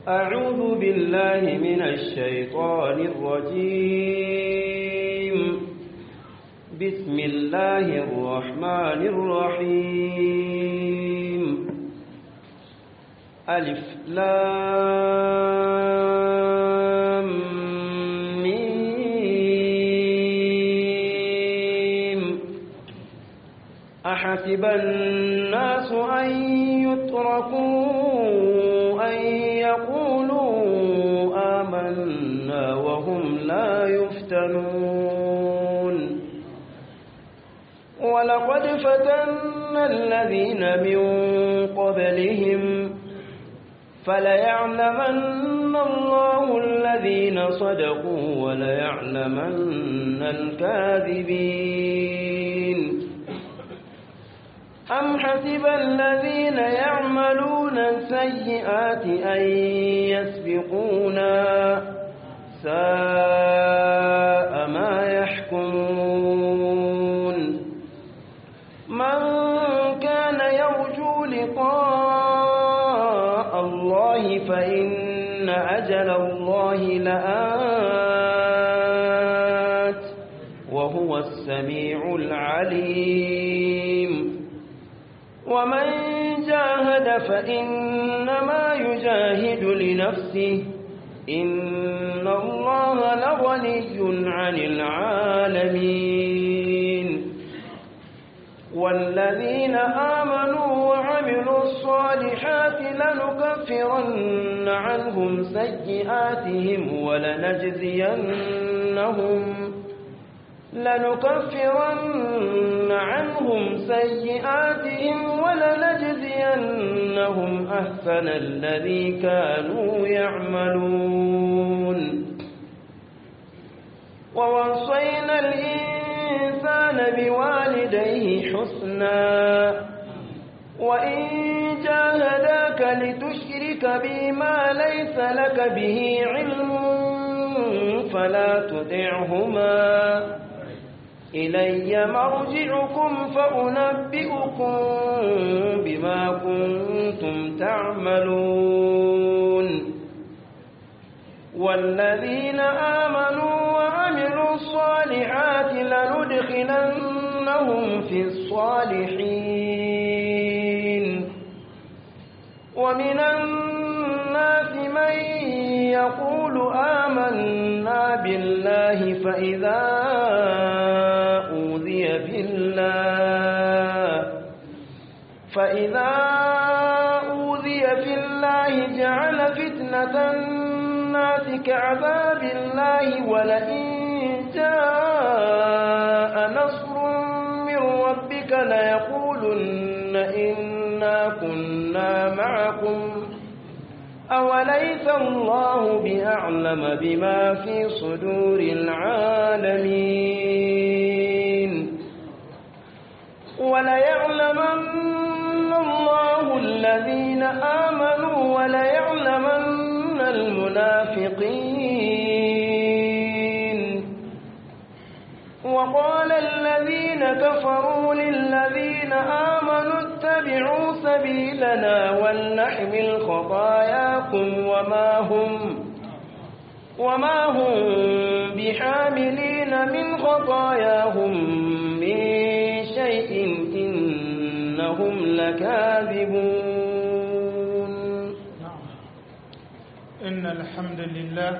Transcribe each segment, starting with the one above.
أعوذ بالله من الشيطان الرجيم بسم الله الرحمن الرحيم ألف لام ميم أحسب الناس أن يتركوا أن يقولوا آمنا وهم لا يفتنون ولقد فتنا الذين من قبلهم فليعلمن الله الذين صدقوا وليعلمن الكاذبين أم حسب الذين يعملون السيئات أن يسبقونا ساء ما يحكمون من كان يرجو لقاء الله فإن أجل الله لآت وهو السميع العليم ومن جاهد فإنما يجاهد لنفسه إن الله لغني عن العالمين والذين آمنوا وعملوا الصالحات لنكفرن عنهم سيئاتهم ولنجزينهم لنكفرن عنهم سيئاتهم ولنجزينهم أحسن الذي كانوا يعملون ووصينا الإنسان بوالديه حسنا وإن جاهداك لتشرك بي ما ليس لك به علم فلا تطعهما إلي مرجعكم فأنبئكم بما كنتم تعملون والذين آمنوا وعملوا الصالحات لندخلنهم في الصالحين ومن الناس من يقول آمنا بالله فإذا أوذي في الله فإذا أوذي في الله جعل فتنة الناس كعذاب الله ولئن جاء نصر من ربك ليقولن إنا كنا معكم أوليس الله بأعلم بما في صدور العالمين وليعلمن الله الذين آمنوا وليعلمن المنافقين وقال الذين كفروا للذين آمنوا اتبعوا سبيلنا ولنحمل خطاياكم وما هم وما هم بحاملين من خطاياهم من شيء إنهم لكاذبون إن الحمد لله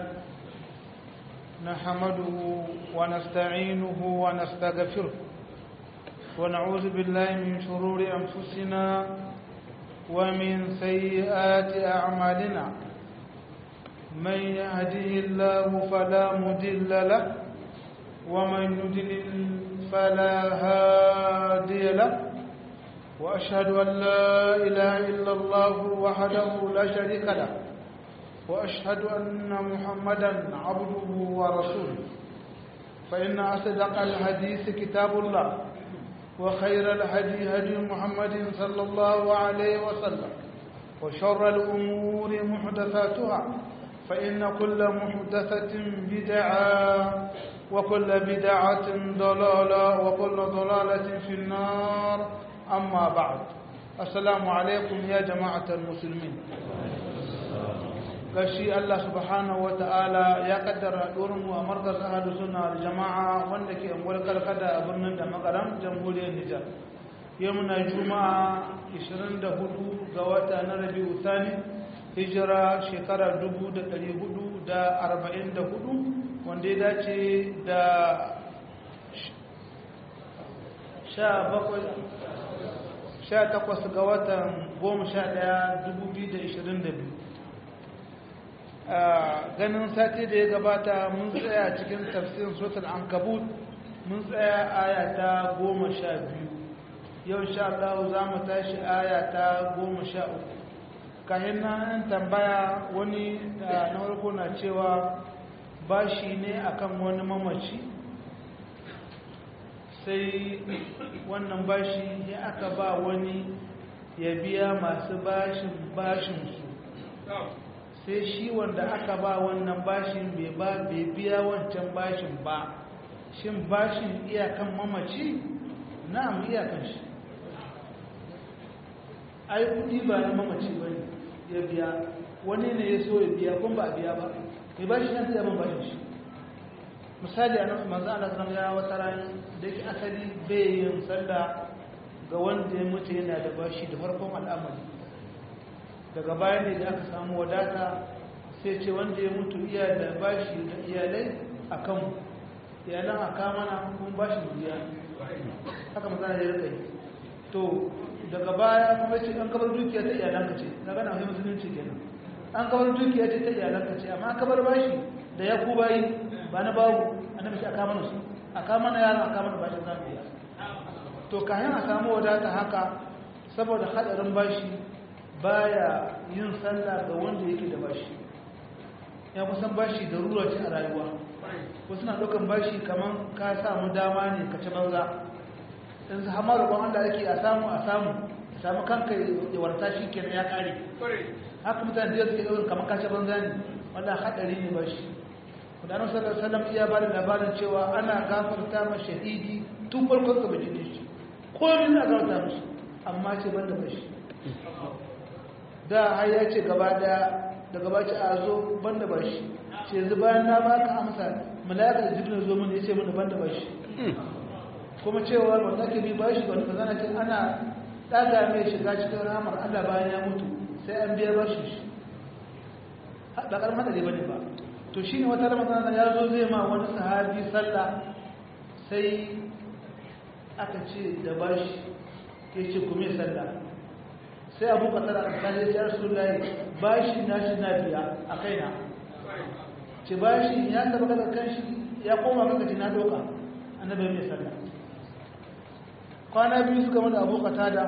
نحمده ونستعينه ونستغفره ونعوذ بالله من شرور أنفسنا ومن سيئات أعمالنا من يهده الله فلا مضل له ومن يضلل فلا هادي له وأشهد أن لا إله إلا الله وحده لا شريك له وأشهد أن محمدا عبده ورسوله فإن أصدق الحديث كتاب الله وخير الهدي هدي محمد صلى الله عليه وسلم وشر الأمور محدثاتها فإن كل محدثة بدعة وكل بدعة ضلالة وكل ضلالة في النار أما بعد السلام عليكم يا جماعة المسلمين gashi Allah subhanahu wa ta'ala ya kaddara mu a markaz ahadu suna da jama'a wanda ke angwar karkada a birnin da makaram jamhuriyar Nijar. Yau muna juma'a 24 ga wata na Rabi'u Thani hijira shekara 1444 wanda ya dace da 18 ga watan 11 2022 ganin sati da ya gabata mun tsaya cikin tafsirin sotar ankabut mun tsaya aya ta goma sha biyu yau sha Allah za mu tashi aya ta goma sha uku kayan nan tambaya wani da na farko na cewa bashi ne akan wani mamaci sai wannan bashi ya aka ba wani ya biya masu bashin bashinsu sai shi wanda aka ba wannan bashin bai ba bai biya wancan bashin ba shin bashin iyakan mamaci na'am iyakan shi ai kudi ba na mamaci ba ne ya biya wani ne ya so ya biya kun ba a biya ba mai bashi na sai ban bashin shi misali a manzo Allah sallallahu ya wata ran da yake asali bai yin sallah ga wanda ya mutu yana da bashi da farkon al'amari daga baya ne da aka samu wadata sai ce wanda ya mutu iya da bashi da iyalai a kan iyalan a kamana kun bashi biya haka mazana ya rika yi to daga baya kuma ce an kabar dukiya ta iyalanka ce na gana wani musulunci kenan an kabar dukiya ce ta iyalanka ce amma kabar bashi da ya ku bayi ba na babu annabi ce a kamana su a kamana yaran a kamana bashin za biya to kayan a samu wadata haka saboda hadarin bashi baya yin sallah ga wanda yake da bashi ya kusan bashi da ruwa ce a rayuwa wasu na ɗaukan bashi kamar ka samu dama ne ka ci banza in su hama roƙon Allah ake a samu a samu a samu kanka ya warta shi kenan ya ƙare haka mutane da suke ɗaukan kamar ka ci banza ne wanda haɗari ne bashi kudanar sallar sallam iya ba da labarin cewa ana gafarta ma shahidi tun farkon ka bajin shi komi na gafarta mashi amma ce ban da bashi da har ya ce gaba daya da gaba ce a zo ban da bashi ce yanzu bayan na baka amsa malaka da jibril zo mun ya ce mun ban da bashi kuma cewa wanda ke bi bashi wanda kaza ce ana daga mai shiga cikin ramar Allah bayan ya mutu sai an biya bashi shi ba karama da bane ba to shine wata ramadan ya zo zai ma wani sahabi sallah sai aka ce da bashi ya ce kuma sallah sai abu kasar alkali ya rasu layi bashi na shi na biya a kaina ce bashi ya taba kada kan shi ya koma kaka ce na doka annabi mai sallah kwana biyu suka mana abu kata da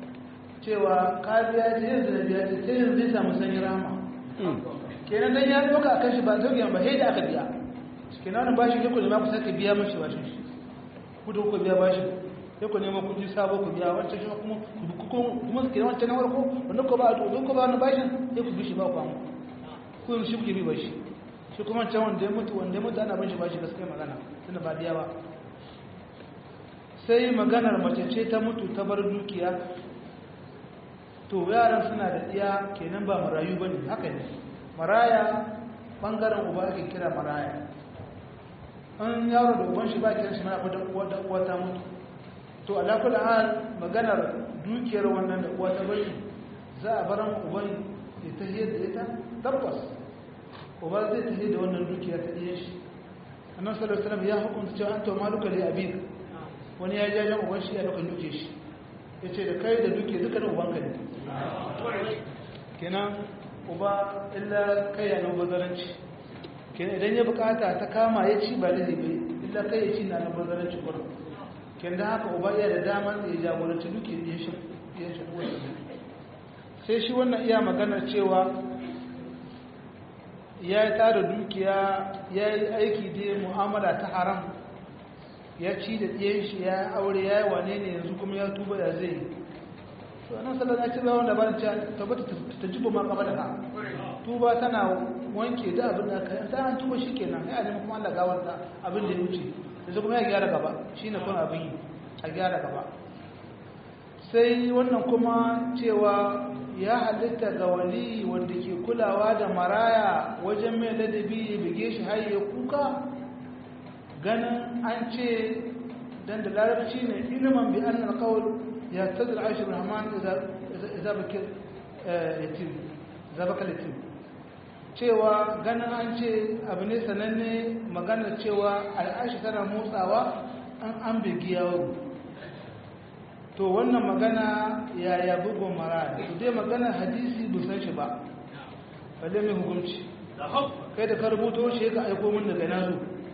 cewa ka biya ce yanzu da biya ce sai yanzu zai samu sanyi rama kenan dan ya doka a kan shi ba zauki ba sai da aka biya kenan wani bashi ne ku nema ku sake biya mashi bashin shi ku da ku biya bashi sai ku nema kudi sabo ku biya wancan shi kuma kuma su ke wancan na farko wanda ko ba a duk ko ba wani bashin sai ku bishi ba ku amu ku yi shi kuke bi bashi shi kuma wancan wanda ya mutu wanda ya mutu ana bashi bashi gaskiya magana tunda ba diya ba sai maganar mace ce ta mutu ta bar dukiya to yaran suna da iya kenan ba marayu bane haka ne maraya bangaren uba ake kira maraya an yaro da uban shi ba kiran shi mana da uwa ta mutu to alakul hal maganar dukiyar wannan da uwa ta bari za a baran uban ya tahiyar da ita tabbas uba zai tahiyar da wannan dukiya ta iya shi annan sallallahu alaihi ya hukunta cewa an to maluka li abik wani ya jajen uban shi ya dauka duke shi ya ce da kai da duke duka da ubanka ne kenan uba illa kai ya nan bazaranci kenan idan ya bukata ta kama ya ci ba da zai bai illa kai ya ci na nan bazaranci kurin kin da haka uba iya da damar da ya jagoranci duke ya shi ya shi sai shi wannan iya maganar cewa ya yi tara dukiya ya yi aiki da mu'amala ta haram ya ci da ɗiyan shi ya aure ya yi wane ne yanzu kuma ya tuba ya zai yi to nan sallar na ci zawon da ba ta tabbata ta jibo ma kaba da ka tuba tana wanke da abin da aka yi ta an tuba shi kenan ya nemi kuma Allah gawarta abin da ya wuce yanzu kuma ya gyara gaba shi ne kuma abin yi a gyara gaba sai wannan kuma cewa ya halitta ga wali wanda ke kulawa da maraya wajen mai ladabi ya bige shi har ya kuka ganin an ce dan da larabci ne ilimin bi annal qawl ya tadil aish rahman idza bakir yatim idza bakal yatim cewa ganin an ce abu ne sananne maganar cewa al'ashi tana motsawa an an bigi yaro to wannan magana yaya bugun maraya to dai maganar hadisi bu san shi ba balle mai hukunci kai da ka rubuto shi ka aiko min daga nazo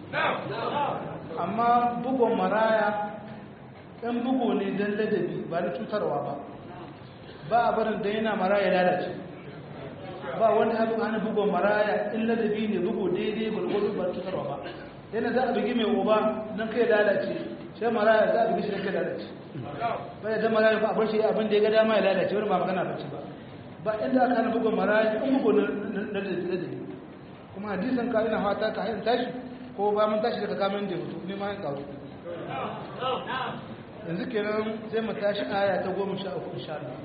amma bugun maraya ɗan bugu ne don ladabi ba na cutarwa ba ba a barin da yana maraya lalace ba wani abin hana bugun maraya in ladabi ne bugu daidai gwargwado ba cutarwa ba yana za a bugi mai uba don kai lalace sai maraya za a bugi shi don kai lalace ba ya zama maraya ba a bar shi abin da ya ga dama ya lalace wani ba magana bace ba ba inda aka hana bugun maraya in bugu na ladabi kuma hadisan ka ina fata ka hain tashi ko ba mun tashi daga kamun da hutu ne ma yin kawo yanzu kenan sai mu tashi aya ta goma sha uku insha Allah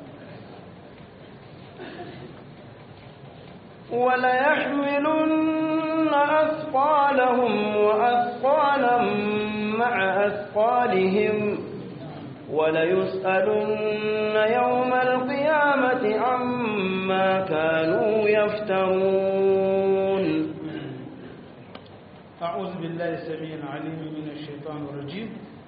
وليحملن أثقالهم وأثقالا مع أثقالهم وليسألن يوم القيامة عما كانوا يفترون أعوذ بالله السميع العليم من الشيطان الرجيم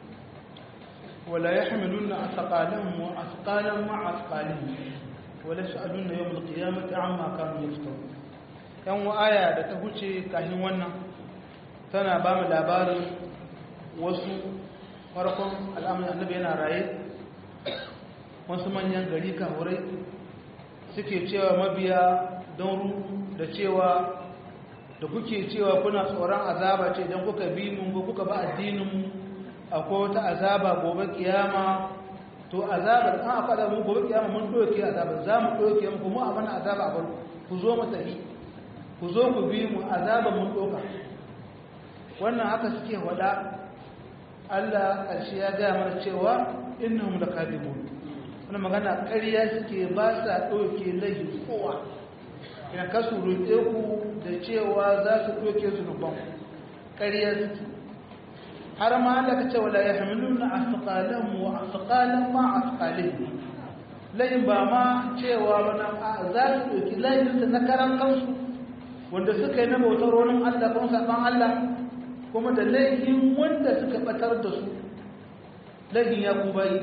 ولا يحملن أثقالهم وأثقالا مع أثقالهم ولا يسألن يوم القيامة عما كانوا يفترون yan aya da ta huce kafin wannan tana ba mu labarin wasu farkon al'amuran annabi yana raye wasu manyan gari kahurai suke cewa mabiya don da cewa da kuke cewa kuna tsoron azaba ce idan kuka bi mun ko kuka ba addininmu akwai wata azaba gobe kiyama to azabar an aka da mu gobe kiyama mun doke azabar za mu doke mu kuma abana azaba a ku zo mu tafi ku zo ku bi mu azaba mun doka wannan haka suke wada Allah ƙarshe ya gaya mana cewa innahum lakadibun wannan magana ƙarya suke ba sa ɗauke laifi kowa ina ka su roƙe ku da cewa za su ɗauke zunuban ƙarya suke har ma Allah ka ce wala yahmiluna asqalan wa asqalan ma asqalihim layin ba ma cewa wani za su ɗauki layin na karan kansu wanda suka yi na bautar wani Allah kuma saɓan Allah kuma da laifin wanda suka batar da su laifin ya kubayi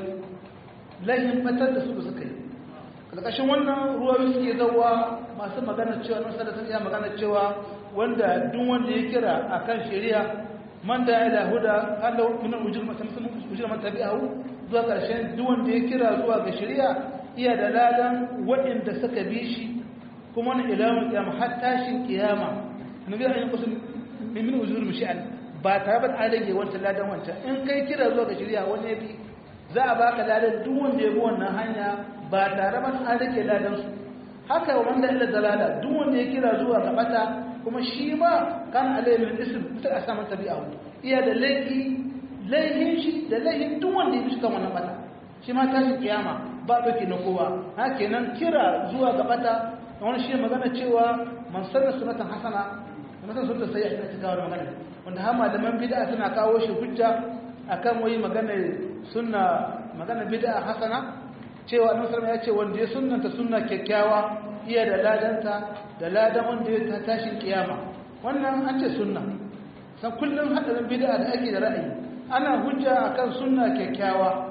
laifin batar da su da suka yi ƙarƙashin wannan ruwayoyi suke zauwa masu magana cewa nan sada sun iya magana cewa wanda duk wanda ya kira a kan shari'a man da ya da huda Allah min ujur ujur man tabi'ahu zuwa ƙarshen duk wanda ya kira zuwa ga shari'a iya da ladan waɗanda suka bi shi kuma wani ilamun kiyama har tashin kiyama nabi ya yi kusa min ujur mushi'al ba tare da an rage wancan ladan wancan in kai kira zuwa ga shirya wani ya bi za a baka ladan duk wanda ya bi wannan hanya ba tare da an rage ladan su haka wanda illa dalala duk wanda ya kira zuwa ga bata kuma shi ma kan alai min ism ta a saman tabi'a iya da laifi laifin shi da laifin duk wanda ya bi kan wannan bata shi ma tashi kiyama ba dauke na kowa haka kenan kira zuwa ga bata wani shi magana cewa man sanna sunatan hasana mutum sun da sai a cikin gawar magana wanda har malaman bid'a suna kawo shi hujja akan wai magana sunna magana bid'a hasana cewa annabi sallallahu ya ce wanda ya sunnanta sunna kyakkyawa iya da ladanta da ladan wanda ya tashin kiyama wannan an ce sunna san kullum hadarin bid'a da ake da ra'ayi ana hujja akan sunna kyakkyawa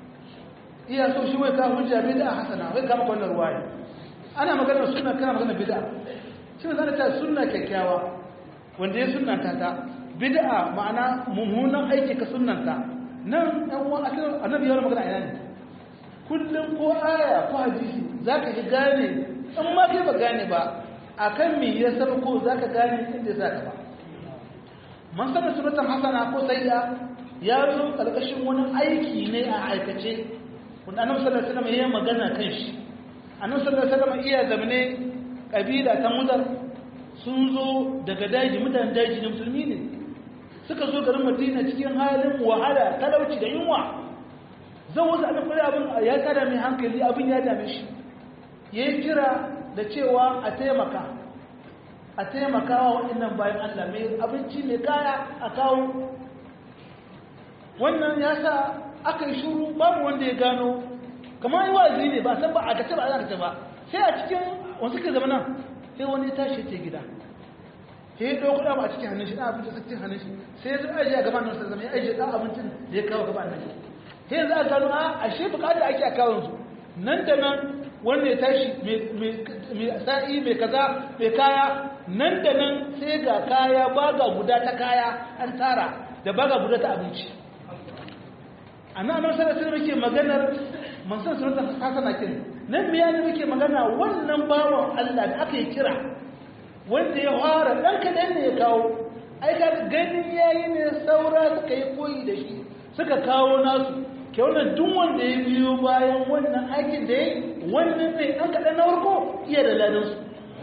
iya so shi wai ka hujja bid'a hasana wai ka maka wannan ruwaya ana magana sunna kana magana bid'a shi ne zan ta sunna kyakkyawa wanda ya sunanta ta bid'a ma'ana mummunan aiki ka sunanta nan ɗan wa asalin annabi yawon magana ina ne kullum ko aya ko hadisi za ka ji gane in ma kai ba gane ba a kan me ya saba ko za ka gane inda za ka ba man sana sunatan hasana ko sayya ya zo ƙarƙashin wani aiki ne a aikace wanda annabi sallallahu alaihi wasallam ya magana kan shi annabi sallallahu alaihi wasallam iya zamane kabila ta mudar sun zo daga daji mutanen daji na musulmi ne suka zo garin madina cikin halin wahala talauci da yunwa zan wasu annabi abin ya tada mai hankali abin ya dame shi ya yi kira da cewa a taimaka a taimaka wa waɗannan bayan Allah mai abinci mai kaya a kawo wannan ya sa aka yi shuru babu wanda ya gano kamar yi wa'azi ne ba san ba a kace ba a kace ba sai a cikin wasu ke zama nan sai wani ya tashi ce gida sai ya ɗauko ɗama a cikin hannun shi ɗan abinci a cikin hannun shi sai ya zo ajiye a gaban nan sai zama ya ajiye ɗan abincin da ya kawo gaban nan sai yanzu a gano a ashe bukatar ake a kawon su nan da nan wanda ya tashi mai sa'i mai kaza mai kaya nan da nan sai ga kaya baga guda ta kaya an tara da baga guda ta abinci a nan nan sanar sai muke maganar mansan sunan hasana kin nan miya ne muke magana wannan bawan Allah da aka yi kira wanda ya fara ɗan kaɗan ne ya kawo aika ganin yayi ne saura suka yi koyi da shi suka kawo nasu ke wannan duk wanda ya biyo bayan wannan aikin da ya yi wannan ne ɗan kaɗan na farko iya da ladansu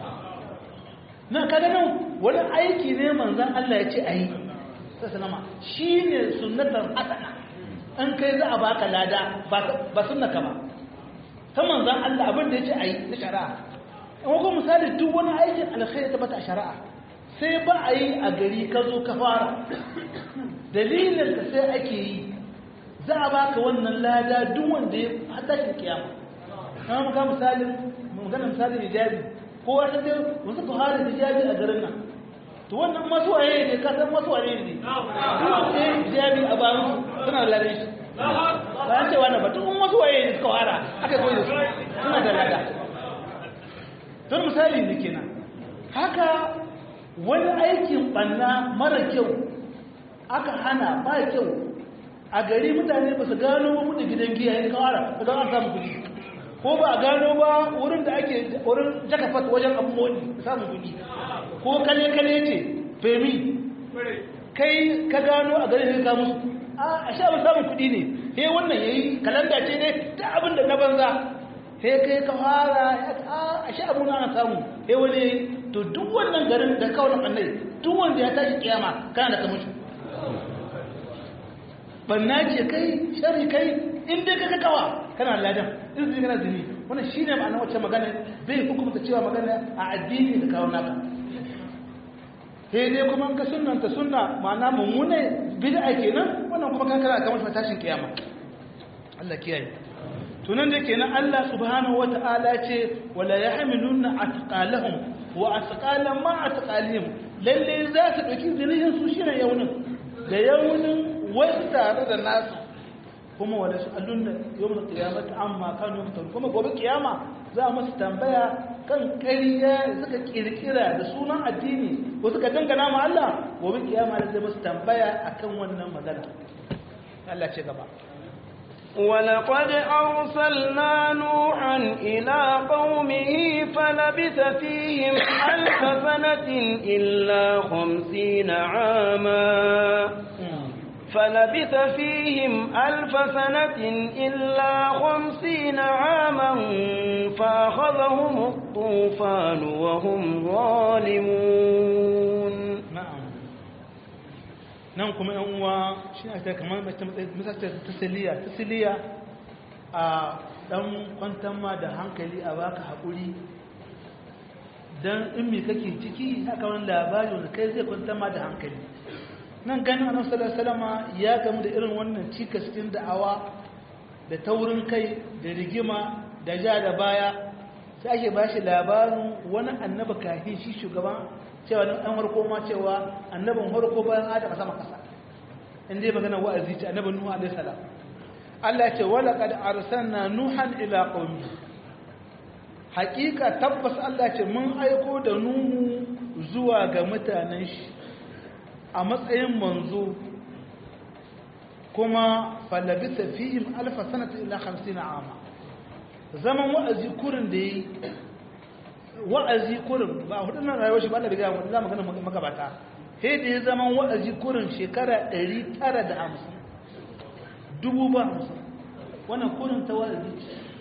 na kaga nan wani aiki ne manzan Allah ya ce a yi sassanama shi ne sunnatar hasana an kai za a baka lada ba sunnaka ba ta manzan Allah abin da ya ce a yi na shari'a in wakon misali duk wani aikin alkhairi ta bata a shari'a sai ba a yi a gari ka zo ka fara dalilin ka sai ake yi za a baka wannan lada duk wanda ya hada shi kiyama kama muka misalin magana misalin hijabi ko wata dai wasu ka fara hijabi a garin nan to wannan masu waye ne ka san masu waye ne duk wanda ya hijabi a bayan suna da ladan shi ba an cewa na ba duk wasu waye ne suka fara aka koyi da su suna da lada don misali ne kenan haka wani aikin banna mara kyau aka hana ba kyau a gari mutane ba su gano ba mutu gidan giya yin kawara da don an samu kudi ko ba a gano ba wurin da ake wurin jakafat wajen abubuwan samun kudi ko kale-kale ce femi kai ka gano a gari ne ka musu a sha ba samun kudi ne he wannan ya yi kalanda ce ne ta abin da na banza he kai ka fara a sha abu na samu he wani to duk wannan garin da kawai annai duk wanda ya tashi kiyama kana da kamar banna ce kai shari kai in dai kaga kawa kana ladan in zai kana zini wannan shine ma'ana wacce magana bai hukunta cewa magana a addini da kawo naka sai dai kuma ka sunnanta sunna ma'ana mummune bid'a kenan wannan kuma kan kana kamar tashin kiyama Allah kiyaye tunan da kenan Allah subhanahu wata'ala ce wala yahmiluna atqalahum wa atqalan ma atqalihim lalle za su dauki zinihin su shine yaunin da yaunin wasu tare da nasu kuma wanda su allun da yau da kiyamata amma kan yau mutum kuma gobe kiyama za a masu tambaya kan ƙarya suka kirkira da sunan addini ko suka dangana ma Allah gobe kiyama da zai masu tambaya akan wannan magana Allah ce gaba ولقد أرسلنا نوحا إلى قومه فلبث فيهم ألف سنة إلا خمسين عاما فلبث فيهم ألف سنة إلا خمسين عاما فأخذهم الطوفان وهم ظالمون na'am nan kuma yan uwa shi ne ta kamar misali tasiliya tasiliya a dan kwantar ma da hankali a baka haƙuri don in me kake ciki haka wani labari wanda kai zai kwantar ma da hankali nan ganin annabi sallallahu alaihi wasallam ya gamu da irin wannan cikas cikin da'awa da taurin kai da rigima da ja da baya sai ake ba shi labarin wani annaba kafin shi shugaban cewa dan an harko ma cewa annabin harko bayan adam sama kasa in dai magana wa'azi ce annabin nuhu alaihi salam Allah ya ce wala qad arsalna nuhan ila qaumi haqiqa tabbas Allah ya ce mun aiko da nuhu zuwa ga mutanen shi a matsayin manzo kuma falabisa fihim alfa sanata ila 50 ama zaman wa'azi kurin da yi wa'azi kurin ba hudun nan rayuwar shi ba da riga wanda za mu gana magabata sai da ya zaman wa'azi kurin shekara 950 dubu ba hamsin wannan kurin ta wa'azi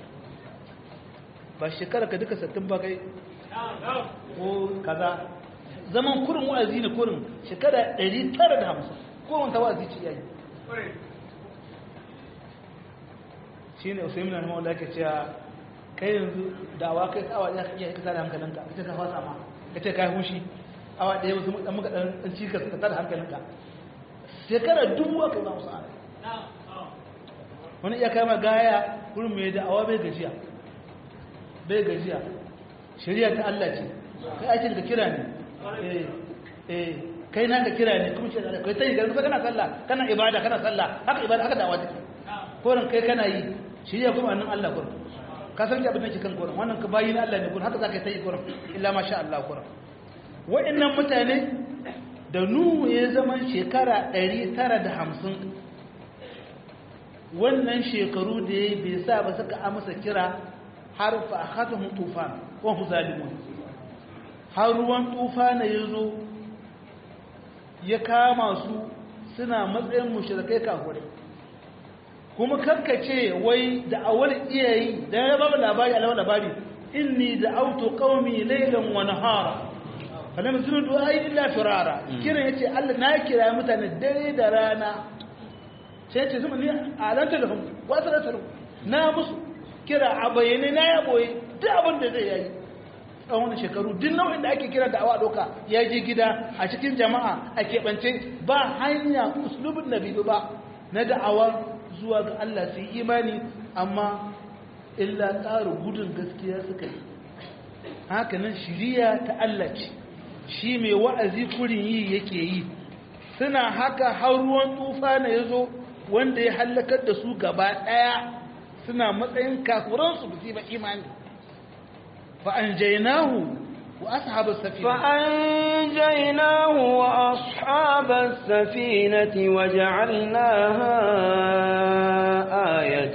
ba shekara ka duka sattin ba kai ko kaza zaman kurin wa'azi ne kurin shekara 950 ko wanta wa'azi ce yayi shi ne usaimin na mawala ke cewa kai yanzu dawa kai awa ɗaya ka iya ka tada hankalinka ka ce ka fasa ma ka ce ka yi hushi awa ɗaya wasu ɗan muka ɗan cikas ka tada hankalinka shekara dubu aka yi ba musu ana wani iya kama gaya wurin mai da awa bai gajiya bai gajiya shari'a ta Allah ce kai aikin ka kira ne eh eh kai na ka kira ne kuma shi da kai sai garin kana sallah kana ibada kana sallah haka ibada haka dawa take koran kai kana yi shari'a kuma annan Allah kurin ka san abin da ke kan kurin wannan ka bayi na Allah ne kurin haka zaka yi kurin illa masha Allah kurin wa'annan mutane da Nuhu ya zama shekara 950 wannan shekaru da ya bai sa ba suka amsa kira har fa akhadhum tufan wa hum zalimun har ruwan tufana yazo ya kama su suna matsayin mushrikai kafirai kuma karkace wai da awal iyayi da ya babu labari alawa labari inni da'awtu qaumi laylan wa nahara falam zunu du'ai illa firara kiran yace Allah na kira mutane dare da rana sai ce zuma ni alanta da hum wasu da na musu kira a bayyane na ya boye duk abin da zai yayi tsawon shekaru duk nau'in da ake kira da awa doka ya je gida a cikin jama'a a keɓance ba hanya uslubin nabi ba na da'awa zuwa ga Allah su yi imani amma illa ƙara gudun gaskiya suka yi hakanan shiriya ta Allah ce shi mai wa'azi kurin yi yake yi suna haka har ruwan tufa na ya zo wanda ya hallakar da su gaba ɗaya suna matsayin kafuransu ba su ba imani fa'anjainahu wa ashabar safina فأنجيناه وأصحاب السفينة وجعلناها آية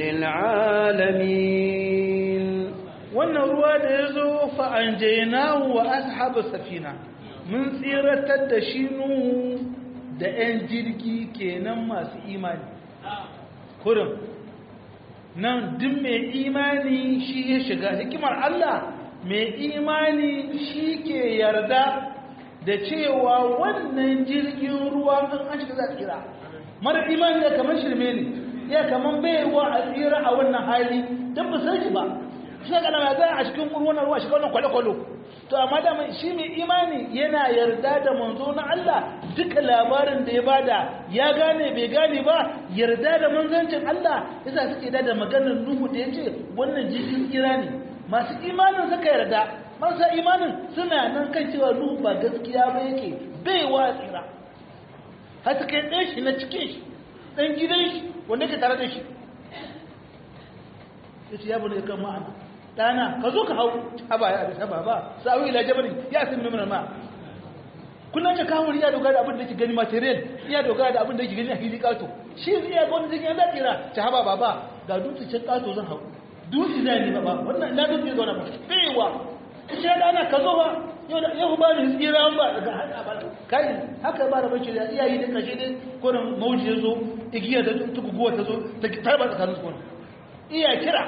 للعالمين wannan ruwa da ya zo fa'anjainahu wa ashabar safina mun tsiratar da shi nuhu da ‘yan jirgi kenan masu imani kurin nan duk mai imani shi ya shiga hikimar Allah mai imani shi ke yarda da cewa wannan jirgin ruwa ɗin an shiga za a tsira mara imani ya kamar shirme ne ya kamar baiwa a tsira a wannan hali don ba san shi ba shi ga nama za a cikin wannan ruwa shiga wannan kwale-kwale to amma da shi mai imani yana yarda da manzo na Allah duka labarin da ya bada ya gane bai gane ba yarda da manzancin Allah yasa suke da da maganar Nuhu da yace wannan jirgin tsira ne masu imanin suka yarda marasa imanin suna nan kan cewa Nuhu ba gaskiya ba yake bai wa tsira har suka yi ɗan shi na cikin shi ɗan gidan shi wanda ke tare da shi yace ya bane kan ma'ana dana ka zo ka hau haba ya abin haba ba sa'u ila jabalin ya sun mimina ma kullum ce kawo ya dogara da abin da yake gani material ya dogara da abin da yake gani a fili kato shi zai iya gwamnati zai yana tsira ta haba baba ga dutse can kato zan hau dutse zai ne baba wannan ina dutse zauna ba baiwa shi ya dana ka zo ba yau ba ni tsira ba daga haka ba kai haka ba da bace da iyayi da kashe dai ko da mauji ya zo igiya da tukuguwa ta zo ta tarba tsakanin su iya kira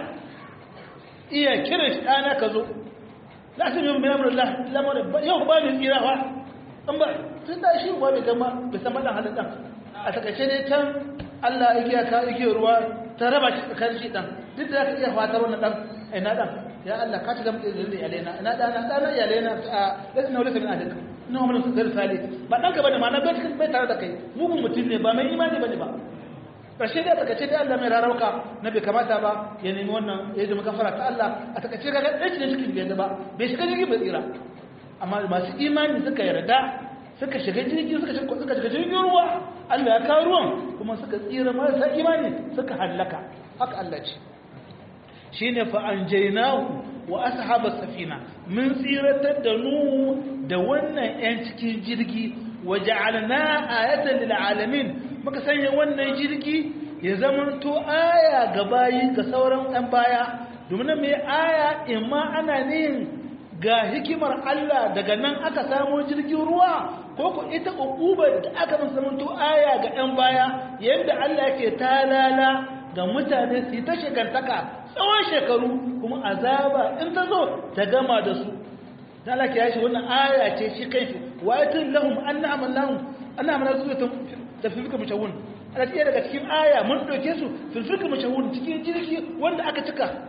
iya kiran shi ɗana ka zo la su yin biyan rula lamarin yau ba mai tsira ba an ba tun da shi ba mai gama bai san maɗan halin ɗan a takaice ne can allah igiya ka igiyar ruwa ta raba shi tsakanin shi ɗan duk da ka iya fatar wannan ɗan ina ɗan ya allah ka ci gama ɗin da iyalena ina ɗana ɗana iyalena a lasu na wani samin a duka ina wani zai sale ba ɗanka ba ne ma na bai tare da kai mugun mutum ne ba mai imani ba ne ba ƙarshe da takace da Allah mai rarauka na bai kamata ba ya nemi wannan ya zama gafara ta Allah a takace ga ɗan cikin cikin bai ba bai shiga jirgin bai tsira amma masu imani suka yarda suka shiga jirgin suka shiga suka shiga jirgin ruwa Allah ya kawo ruwan kuma suka tsira marasa imani suka hallaka haka Allah ce shine fa anjaynahu wa ashabas safina mun tsiratar da nuhu da wannan yan cikin jirgi wa ja'alna ayatan lil alamin muka sanya wannan jirgi ya zamanto aya ga bayi ga sauran ɗan baya domin mai aya imma ana nihin ga hikimar Allah daga nan aka samo jirgin ruwa ko ku ita ukubar da aka ban zamanto aya ga ɗan baya yadda Allah yake talala ga mutane su yi ta shekantaka tsawon shekaru kuma azaba in ta zo ta gama da su ta Allah ke yashi wannan aya ce shi kai wa yatin lahum anna amallahu anna amallahu da filfika mashahun ana iya daga cikin aya mun ɗauke su filfika mashahun cikin jirgi wanda aka cika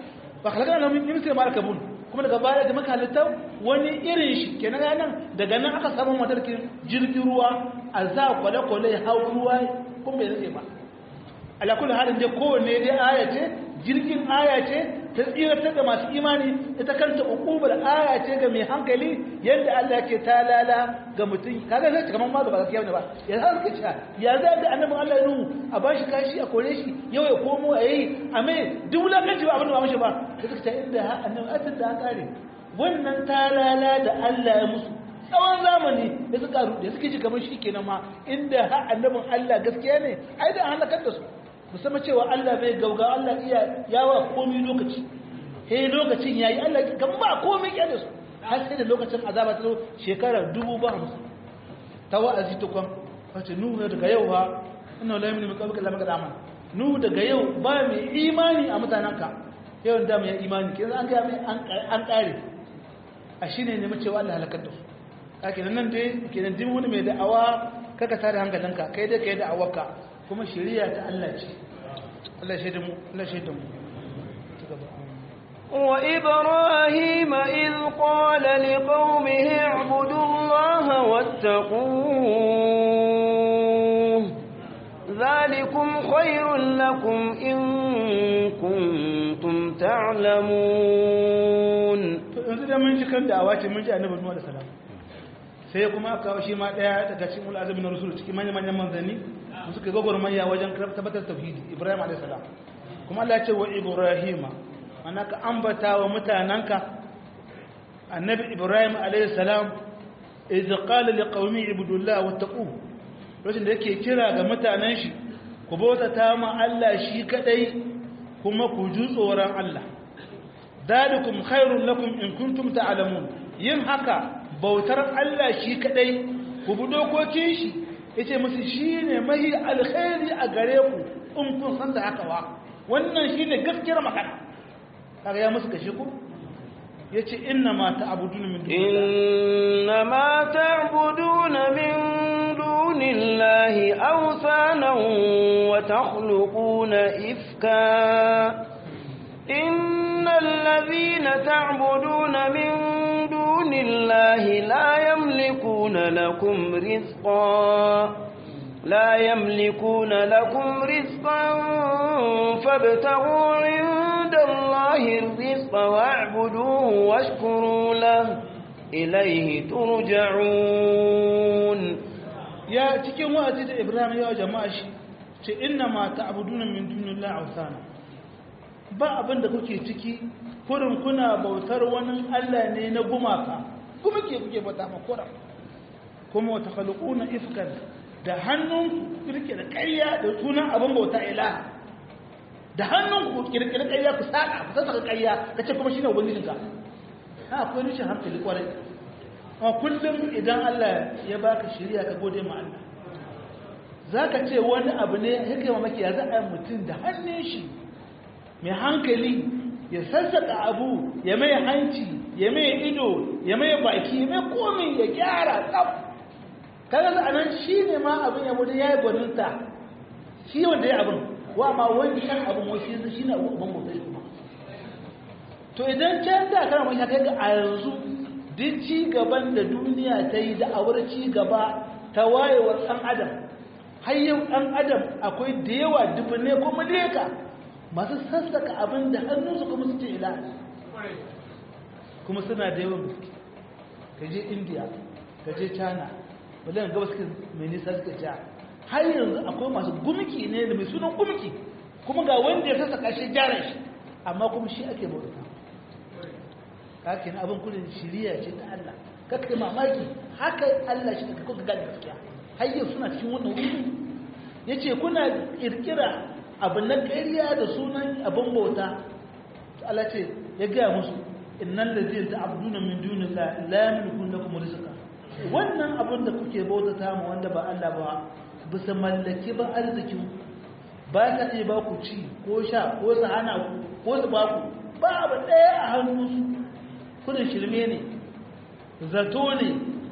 ba halaka na min sai ma kabun kuma daga baya da maka halitta wani irin shi kenan nan daga nan aka samu matarkin jirgin ruwa a za kwale-kwale hau ruwa kuma bai zai ba alakul halin dai kowanne dai aya ce jirgin aya ce ta tsiratar da masu imani ita kanta ukubar aya ce ga mai hankali yadda Allah ke talala ga mutum kaga zai kamar ma ba gaskiya ne ba ya za ka cewa ya za da annabin Allah ya nuhu a bashi kashi a kore shi yau ya komo a yi a mai duk wulakanci ba abin da ba mashi ba da suka ce inda annabi atin da kare wannan talala da Allah ya musu tsawon zamani da suka rude suke ji kamar shi kenan ma inda ha annabin Allah gaskiya ne ai da halakar da su musamman cewa Allah bai gauga Allah iya yawa komai lokaci he lokacin yayi Allah kan ba komai ya da su har sai da lokacin azaba ta zo shekara dubu ba hamsin ta wa'azi ta kwan wace nuhu daga yau ha inna la yaminu qabla lam qadama nuhu daga yau ba mai imani a mutananka yau da mai imani kin an ga mai an kare a shine ne mu cewa Allah halakar da su kake nan dai kenan din wani mai da'awa kaka tare hankalinka kai dai kai da'awarka kuma shari'a ta Allah ce Allah shaidu mu Allah shaidu mu وإبراهيم إذ قال لقومه اعبدوا الله واتقوه ذلكم خير لكم إن كنتم تعلمون yanzu da mun ji kan da'awa ce mun ji annabi Nuhu alaihi salam sai kuma aka kawo shi ma daya daga cikin ul azmi na rusul cikin manyan manyan manzanni su suka gogormaya wajen tabbatar tauhidi Ibrahim alaihi salam kuma Allah ya ce wa Ibrahima ana ka ambata wa mutananka annabi Ibrahim alaihi salam idh qala liqaumi ibudullah wattaqu lokacin da yake kira ga mutanen shi ku bautata ma Allah shi kadai kuma ku ji tsoron Allah dalikum khairul lakum in kuntum ta'lamun yin haka bautar Allah shi kadai ku bi dokokin shi yace musu shine mahi alkhairi a gare ku in kun san da haka wa wannan shine gaskiyar magana kaga ya musu kashe ku yace inna ma ta'buduna min inna ma ta'buduna min dunillahi awsanan wa takhluquna ifka إن الذين تعبدون من دون الله لا يملكون لكم رزقا لا يملكون لكم رزقا فابتغوا عند الله الرزق واعبدوه واشكروا له إليه ترجعون يا cikin wa'azi da Ibrahim ya jama'a shi ce inna ma ta'buduna min dunillahi awsana ba abin da kuke ciki kurin kuna bautar wani Allah ne na gumaka kuma ke kuke bauta ma kuran kuma wata khalquna ifkan da hannun kirkira ƙarya da sunan abin bauta ilaha da hannun ku kirkira ƙarya ku saka ku saka ƙarya kace kuma shine ubangijinka ha akwai rishin hankali kwarai amma kullum idan Allah ya baka shari'a ka gode ma Allah zaka ce wani abu ne yake mamaki ya za a mutum da hannun shi mai hankali ya sassaka abu ya mai hanci ya mai ido ya mai baki ya mai komi ya gyara tsaf kaga a nan shi ne ma abin ya wuce ya yi gwaninta shi wanda ya abin wa ma wani shan abin wasu yanzu shi ne abin motsa shi kuma to idan can da kana mai kai ga a yanzu duk ci gaban da duniya ta yi da awar ci gaba ta wayewar ɗan adam har yau ɗan adam akwai da yawa dubune ko miliyaka masu sassaka abin da hannunsu kuma su ce ila kuma suna da yawan gaske ka je india ka je china wadanda gaba suka mai nisa suka ja har yanzu akwai masu gumki ne da mai sunan gumki kuma ga wanda ya sassaka shi gyara shi amma kuma shi ake bauta kake na abin kudin shiriya ce ta Allah kake mamaki haka Allah shi ka kuka gane gaskiya har yau suna cikin wannan wuri yace kuna kirkira abu na ƙariya da sunan abin bauta Allah ce ya gaya musu innan da zai ta abduna min dunin la yamlikun lakum rizqa wannan abin da kuke bautata mu wanda ba Allah ba bisa mallaki ba arzikin ba ka iya ba ku ci ko sha ko su hana ku ko su ba ku ba abu ɗaya a hannun kudin shirme ne zato ne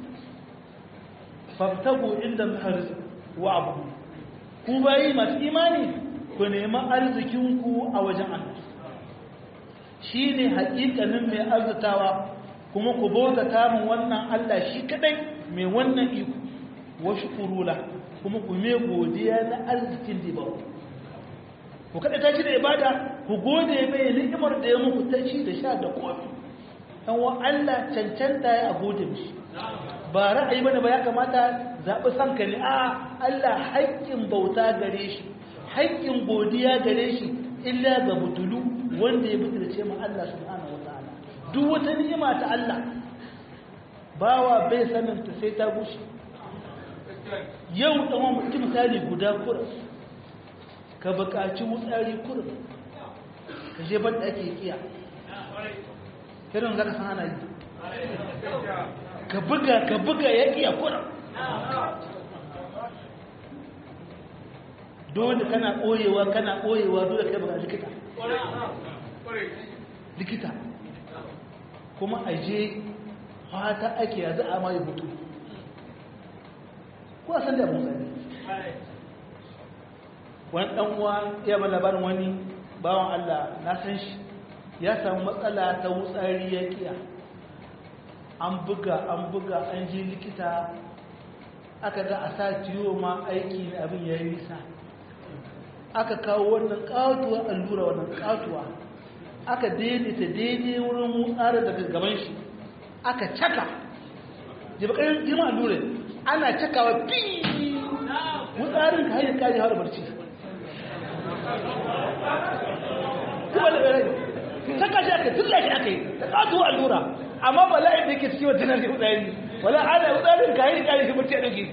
faftagu inda mahariz wa abu ku bayi masu imani ku nemi arzikinku a wajen Allah shine haƙiƙanin mai arzutawa kuma ku bauta min wannan Allah shi kadai mai wannan iko wa shukurula kuma ku me godiya na arzikin da ba ku kada ta shi da ibada ku gode mai ni'imar da ya muku ta ci da sha da kofi dan wa Allah cancanta ya gode mishi ba ra'ayi bane ba ya kamata zabi sanka ne a Allah haƙƙin bauta gare shi haƙƙin godiya gare shi illa ga butulu wanda ya butulce mu Allah subhanahu wataala duk wata ni'ima ta Allah bawa bai sanin ta sai ta gushe yau dan wani mutum misali guda kurin ka buƙaci wutsari kurin ka je ban da ake kiya irin zaka san ana yi ka buga ka buga ya kiya kurin dole kana ɓoyewa kana ɓoyewa dole kai buga likita likita kuma a je fata ake yanzu a mai mutu ko san da mun sani wani dan uwa ya ba labarin wani bawan Allah na san shi ya samu matsala ta wutsari ya kiya an buga an buga an je likita aka ga a sa ciwo ma aiki ne abin ya yi nisa aka kawo wannan katuwa allura wannan katuwa aka daidaita daidai wurin wutsari daga gaban shi aka caka jibakarin girma allura ana cakawa fi wutsarin ka hanyar kaji hawa barci kuma da ɓarai caka shi aka tulla shi aka yi da katuwa allura amma ba la'in da yake cikin wata nan wutsari wala ana wutsarin ka hanyar kaji shi barci a ɗauki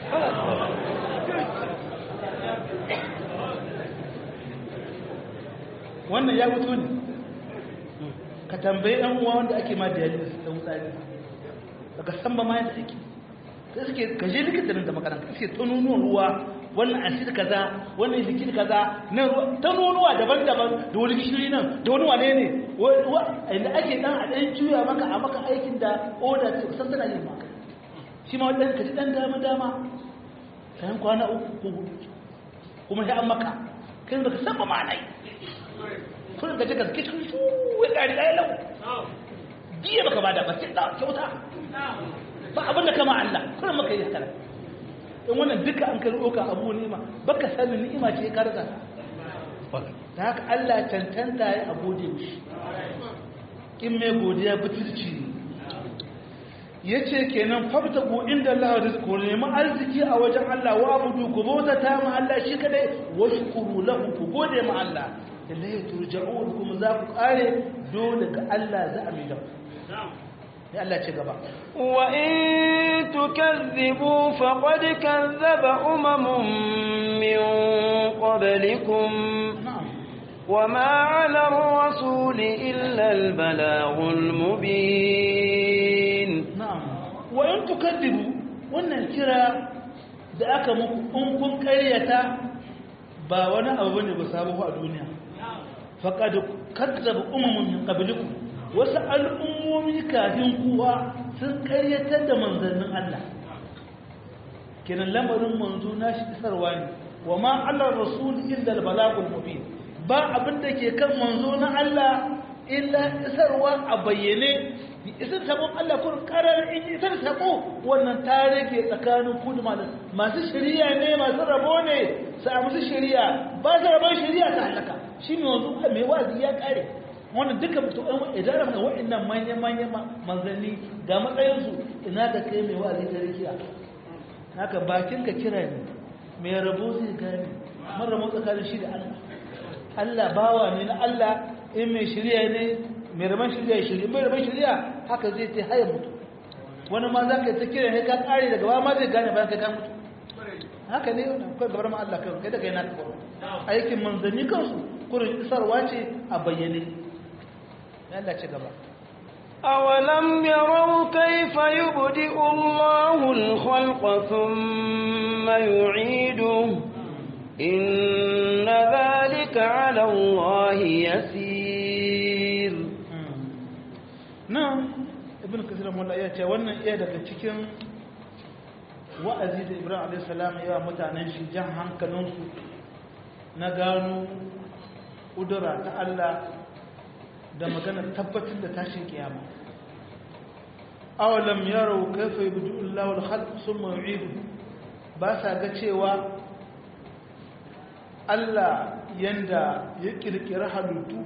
wannan ya fito ne ka tambayi ɗan uwa wanda ake ma dialysis ta wutsari daga san ba ma yadda ake sai suke ka je likita nan da makaranta suke ta nunuwan ruwa wannan acid kaza wannan likid kaza na ta nunuwa daban-daban da wani gishiri nan da wani wane ne inda ake dan a ɗan juya maka a maka aikin da oda ce kusan tana yin maka shi ma wadanda ka ji ɗan dama-dama kayan kwana uku ko hudu kuma ya an maka kai baka san ba ma nai kun ga jika zake shi su ya kari ɗaya lau biye baka bada ba sai da kyauta ba abin da kama Allah kuma maka yi haka in wannan duka an kai roka abu ni'ima baka sanin ni'ima ce ka rasa da haka Allah cancanta ya gode mishi in mai godiya butulci ya ce kenan fabta ku inda Allah rizku nemi arziki a wajen Allah wa abudu ku bauta ta ma Allah shi kadai wa shukuru lahu ku gode ma Allah ilayhi turja'un kuma za ku kare dole ga Allah za a mai da ya Allah ce gaba wa in tukazzibu faqad kazzaba umamun min qablikum وما على الرسول إلا البلاغ المبين نعم وإن تكذبوا wannan kira da aka muku in kun karyata ba wani abu ne ba sabo a duniya faqad kadzaba umamun min qablikum wasu al'ummomi kafin kuwa sun karyatar da manzannin Allah kenan lamarin manzo nashi isarwa ne wa ma ala rasul illa al balagul mubin ba abin da ke kan manzo na Allah illa isarwa a bayyane isar sabon Allah kun karar in isar sabo wannan ta rage tsakanin ku da masu shari'a ne masu rabo ne su a musu shari'a ba su rabon shari'a ta halaka shi ne wanzu mai wazi ya kare wannan duka mutum ɗan idan ramar waɗannan manya-manya manzanni ga matsayinsu ina da kai mai wazi ta rikiya haka bakin ka kira ne mai rabo zai gane mara rabo tsakanin shi da Allah Allah bawa ne na Allah in mai shirya ne mai raman shirya shirya mai raman shirya haka zai ta haya mutu wani ma za ka yi ta kira ne ka kare daga ba ma zai gane bayan kai ka mutu haka ne wannan kai gabar ma Allah kai da kai na ka aikin manzanni kansu kurin isarwa ce a bayyane ya Allah ci gaba أولم يروا كيف يبدئ الله الخلق ثم يعيده إن ذلك على الله يسير نعم ابن كثير مولا ya ce wannan iya daga cikin wa'azi da Ibrahim alayhi salam ya mutanen shi jan hankalinsu na gano kudura ta Allah da magana tabbatar da tashin kiyama awalam yaro kaifa yabdu Allahu al-khalq thumma yu'idu ba sa ga cewa Allah yanda ya kirkira halittu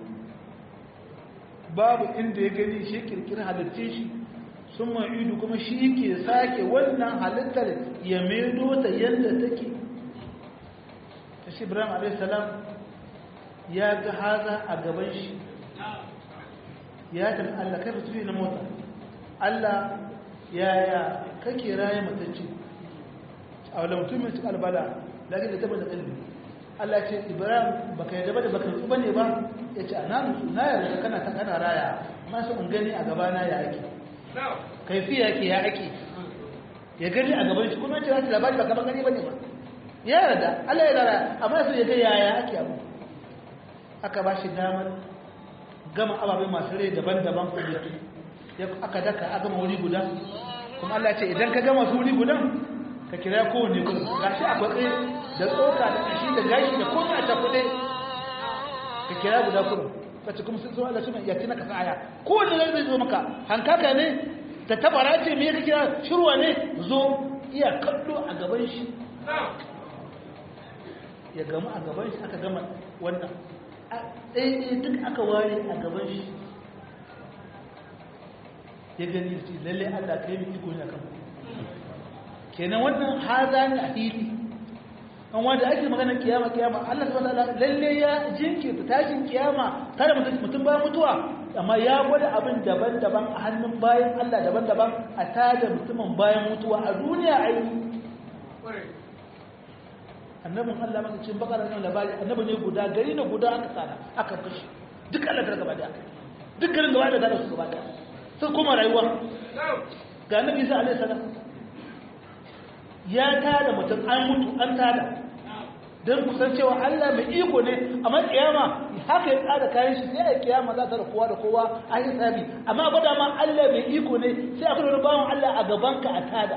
babu inda ya gani shi kirkira halittun shi thumma yu'idu kuma shi ke sake wannan halittar ya maido ta yanda take shi Ibrahim alayhi salam ya ga haza a gaban shi ya tafi Allah kai tafi na mota Allah yaya kake raye matacce a wadda mutum mai cikin albala lakin da taba da kalbi Allah ce Ibrahim baka yadda ba da baka nutsu bane ba ya ce ana nutsu na yarda kana ta kana raya masu in gani a gabana ya ake kaifi ya ke ya ake ya gani a gaban shi kuma ce wata labari ba kamar gani bane ba ya yarda Allah ya rara amma sai ya ga yaya ake abu aka ba shi damar gama ababai masu rai daban-daban kudutu aka daka a gama wuri guda kuma Allah ce idan ka gama su wuri gudan ka kira kowane kudu gashi a kwatse da tsoka da kashi da gashi da kome a cakuɗe ka kira guda kudu ka ci kuma sun zo Allah suna yaki na kasa aya kowane zai zai zo maka hankaka ne ta tabara ce me ka kira shirwa ne zo iya kallo a gaban shi ya gama a gaban shi aka gama wannan ɗaya duk aka ware a gaban shi ya gani shi lalle Allah kai mu iko ne akan kenan wannan haza ne a fili an wanda ake magana kiyama kiyama Allah subhanahu wataala lalle ya jinkirta tashin kiyama kada mutum mutum ba mutuwa amma ya gwada abin daban-daban a hannun bayan Allah daban-daban a tada mutumin bayan mutuwa a duniya ai annabin Allah maka cin bakara nan labari annabi ne guda gari na guda aka tsara aka kashi duk Allah ta gaba daya duk garin gaba da su gaba daya sun kuma rayuwa ga annabi Isa alaihi salam ya tada mutum an mutu an tada don kusan cewa Allah mai iko ne amma kiyama haka ya tsada kayan shi sai a kiyama za ta da kowa da kowa a yi sabi amma ba da ma Allah mai iko ne sai a kuma bawan Allah a gabanka a tada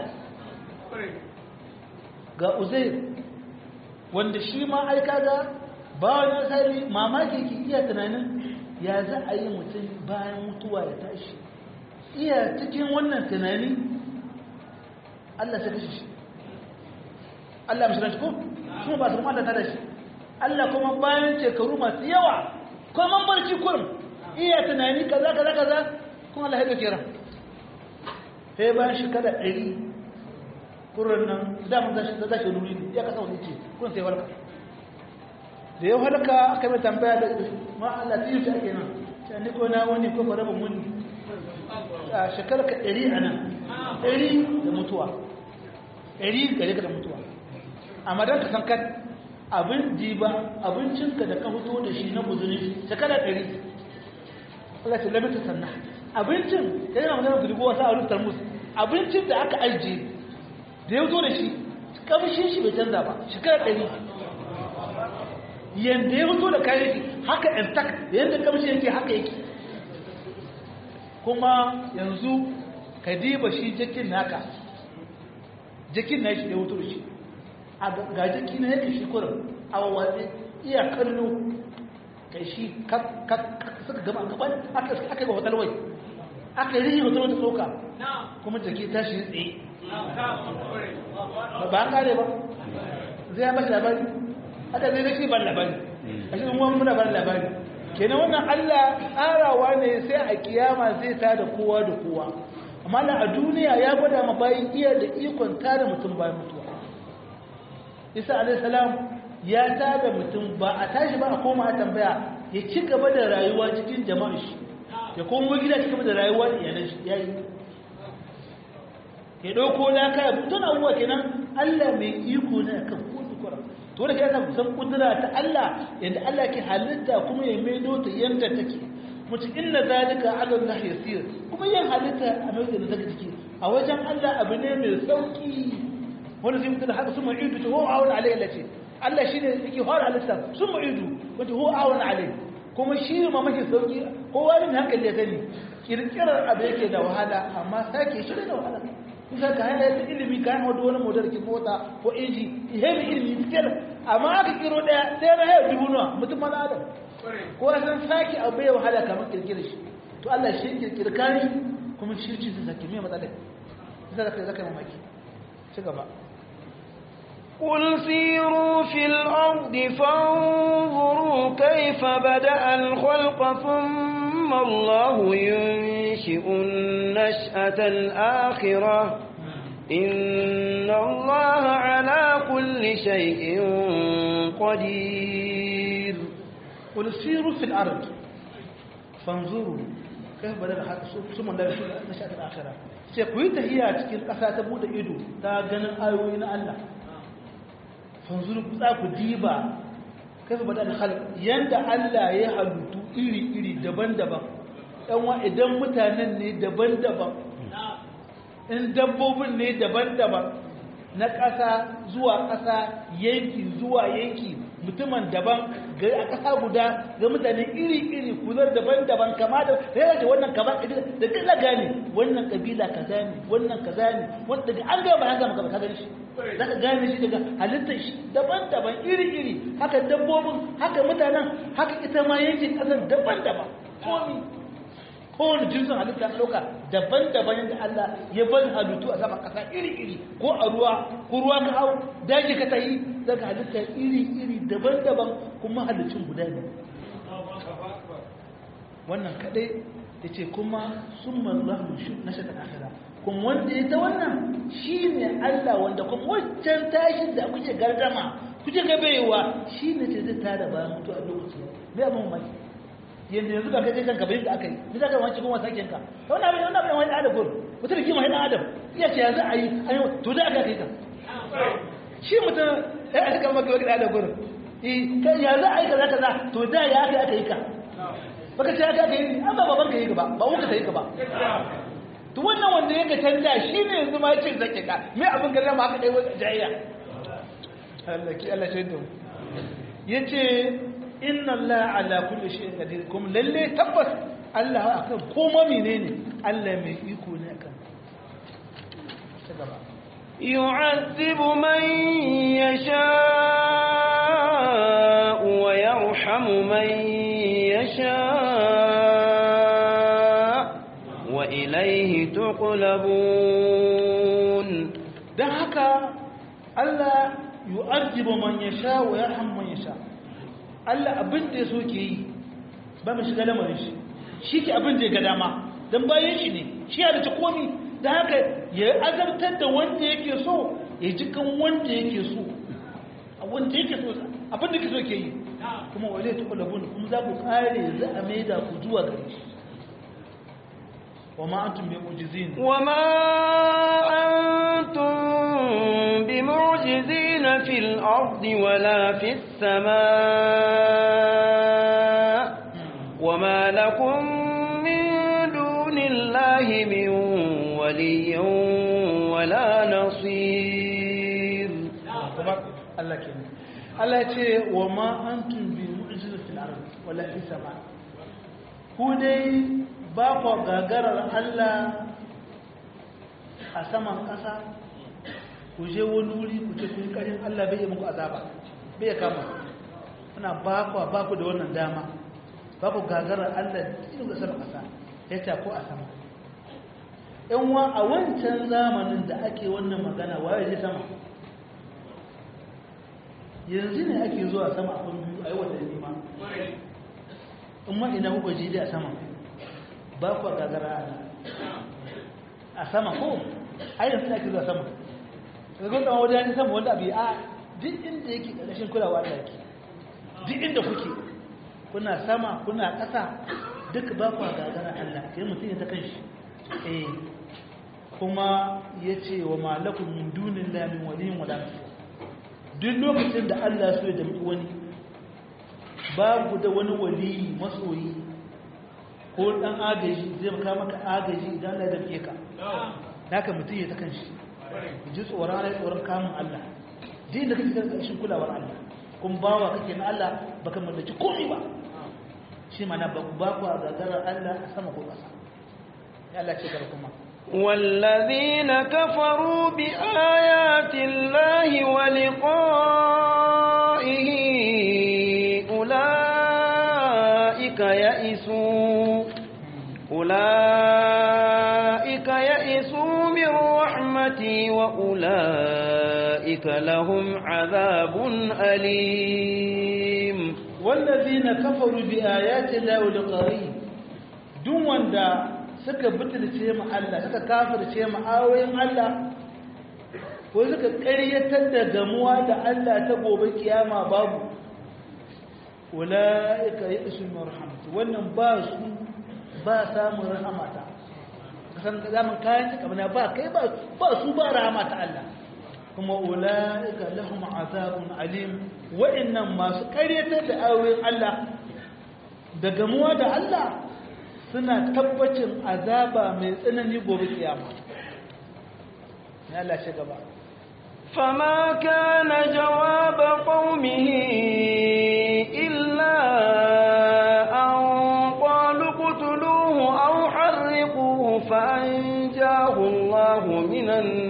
ga Uzair wanda shi ma ai kaga bawan ya sai mamaki ki iya tunanin ya za a yi mutum bayan mutuwa ya tashi iya cikin wannan tunani Allah sai kashe shi Allah mishi ko kuma ba su kuma Allah ta da shi Allah kuma bayan shekaru masu yawa kuma barci kurum iya tunani kaza kaza kaza kuma Allah ya dauke ran sai bayan shekara ɗari kurun nan da mun zashi da zashi nuri ya kasa wani ce kun sai walka da ya halka aka mai tambaya da ma Allah tiyu shi ake nan sai ni ko na wani ko fara ban muni a shekara ka ɗari a nan ɗari da mutuwa ɗari gare ka da mutuwa amma don ka san kan abin jiba abincinka da ka fito da shi na guzuri shekara ɗari Allah ce labita sannan abincin ta yana magana da dubu wasu a wurin tarmus abincin da aka ajiye da ya zo da shi kamshin shi bai canza ba shekara ɗari yadda ya fito da kayan shi haka intact yadda kamshin yake haka yake kuma yanzu ka diba shi jakin naka jakin na shi da ya fito da shi ga jiki na yake shi kurin a wawatsi iya kallo kai shi suka gama gaban aka ga hotalwai aka yi hotalwai ta tsoka kuma jiki ta shi tsaye ba an gane ba zai ya bashi labari haka zai zai ban labari a shi kuma muna ban labari kenan wannan allah tsarawa ne sai a kiyama zai ta da kowa da kowa amma a duniya ya gwada ma bayan iya da ikon tada mutum bayan mutuwa isa alaihissalam ya tada mutum ba a tashi ba a koma a tambaya ya ci gaba da rayuwa cikin jama'ar shi ya koma gida ci gaba da rayuwa da yanar shi ya yi ya ɗauko laka ya tun abubuwa kenan allah mai iko ne kan kotu kwara to da kai kusan kudura ta allah yadda allah ke halitta kuma ya maido ta yadda take mutu inna zalika ala allah yasir kuma yin halitta a mai da zaka jiki a wajen allah abu ne mai sauki wanda zai mutu da haka sun ma'idu ta huwa awon alayhi lace Allah shi ne yake fara halitta sun ma'idu wata huwa awon alayhi kuma shi ne mamaki sauki kowa ne hankali ya sani kirkirar abu yake da wahala amma sake shi da wahala kusa ka hana yadda ilimi ka hana wani motar ki mota ko inji ihe da ilimi fitar amma aka kiro daya sai na hayar dubu nawa mutum mana adam ko san sake abu bai wahala kamar kirkira shi to Allah shi kirkira kare kuma shi ci zai sake me matsala sai zaka zaka mamaki ci gaba قل سيروا في الأرض فانظروا كيف بدأ الخلق ثم الله ينشئ النشأة الآخرة إن الله على كل شيء قدير قل سيروا في الأرض فانظروا كيف بدأ الخلق ثم الله ينشئ النشأة الآخرة sai ku yi tahiya cikin ƙasa ta buɗe ido ta ganin ayoyi na Allah fanzuru za ku diba kafa bada da halin yadda Allah ya halittu iri-iri daban-daban ɗanwa idan mutanen ne daban-daban in dabbobin ne daban-daban na ƙasa zuwa ƙasa yanki zuwa yanki mutumin daban ga a ƙasa guda ga mutane iri-iri kuzar daban-daban kama da ya ce wannan kama da kila gane wannan kabila kaza ne wannan kaza ne wanda daga an gaba an gama ka gani shi za ka gane shi daga halittar shi daban-daban iri-iri haka dabbobin haka mutanen haka ita ma yankin ƙasar daban-daban komi kowane jinsin halitta na ɗauka daban-daban yadda Allah ya bar halittu a sama ƙasa iri-iri ko a ruwa ko ruwa ka hau daji ka tayi daga halitta iri-iri daban-daban kuma halittun guda ne wannan kaɗai ya ce kuma sun mallahu shi na shakar akira kuma wanda ya ta wannan shi ne Allah wanda kuma wancan tashin da kuke gardama kuke gabewa shi ne ce zai tada bayan mutu a lokacin mai abin mai yanzu yanzu ka kai kanka bayin da aka yi ni za ka wani cikin wasa kenka wani abin wani abin wani adam gudu mutum da kima hannun adam iya ce yanzu a yi an yi to da aka kai ka shi mutum ya aka kama maka wani adam gudu yanzu a yi kaza kaza to da ya aka aka yi ka baka ce aka aka yi an ba baban ka yi ka ba ba uka ta yi ka ba to wannan wanda ya ga canja shi ne yanzu ma ya ce zake ka me abin gari ma aka ɗaya wani jayayya Allah ki Allah shaidu ya ce inna Allah ala kulli shay'in qadir kuma lalle tabbas Allah akan koma menene Allah mai iko ne akan يعذب من يشاء ويرحم من يشاء وإليه تقلبون dan haka Allah yu'adhibu man yasha wa yarham man yasha Allah abin da ya so ke yi ba mu shiga lamarin shi shi ke abin da ya ga dama don bayan shi ne shi ya da komi da haka ya azabtar da wanda yake so ya ji kan wanda yake so a wanda yake so abin da ke so ke yi kuma wale ta kwallabun kuma za ku kare za a maida ku zuwa gare shi wa ma antum bi mu'jizin wa ma antum bi mu'jizin fil ardi wala fis samaa wa ma lakum min dunillahi min waliyyin wala nasir Allah ke Allah ya ce wa ma antum bi mu'jizin fil ardi wala fis samaa ku dai ba ku gagarar Allah a saman ƙasa ku je wani wuri ku ce kun ƙarin Allah bai yi muku azaba bai ya kama kuna ba ku ba ku da wannan dama ba ku gagarar Allah cikin da saman ƙasa ya ce ko a sama yan wa a wancan zamanin da ake wannan magana waye je sama yanzu ne ake zuwa sama a kan biyu a yi watanni ma in ma ina kuka ji da sama ba ku gagara a sama ko a yanzu ake zuwa sama da kun tsawon wajen sama wanda abu a duk inda yake ƙarƙashin kulawa da yake duk inda kuke kuna sama kuna ƙasa duk ba ku gagara Allah sai mutum ya ta kan shi eh kuma ya ce wa malakun min dunin lamin waliyin wala duk lokacin da Allah so ya dami wani babu da wani waliyi masoyi ko dan agaji zai maka maka agaji idan Allah ya dake ka haka mutum ya ta kanshi ji tsoron Allah tsoron kamun Allah din da kake da shi kulawar Allah kun bawa kake na Allah baka mallaki komai ba shi mana ba ku ba ku gagarar Allah a sama ko ƙasa ya Allah ce kar kuma والذين كفروا بآيات الله ولقائه يئسوا أولئك يئسوا من رحمتي وأولئك لهم عذاب أليم والذين كفروا بآيات الله ولقائه duk wanda suka butulce mu Allah suka kafirce mu ayoyin Allah ko suka ƙaryatar da gamuwa da Allah ta gobe kiyama babu ulaika ya'sul marhamatu wannan ba su ba samun rahamata kasan zaman kayan ta kamar ba kai ba ba su ba rahamata Allah kuma ulaika lahum azabun alim wa'annan masu ƙaryatar da ayoyin Allah da gamuwa da Allah suna tabbacin azaba mai tsanani gobe kiyama ya Allah shi gaba فما كان جواب قومه إلا أن قالوا اقتلوه أو حرقوه فأنجاه الله من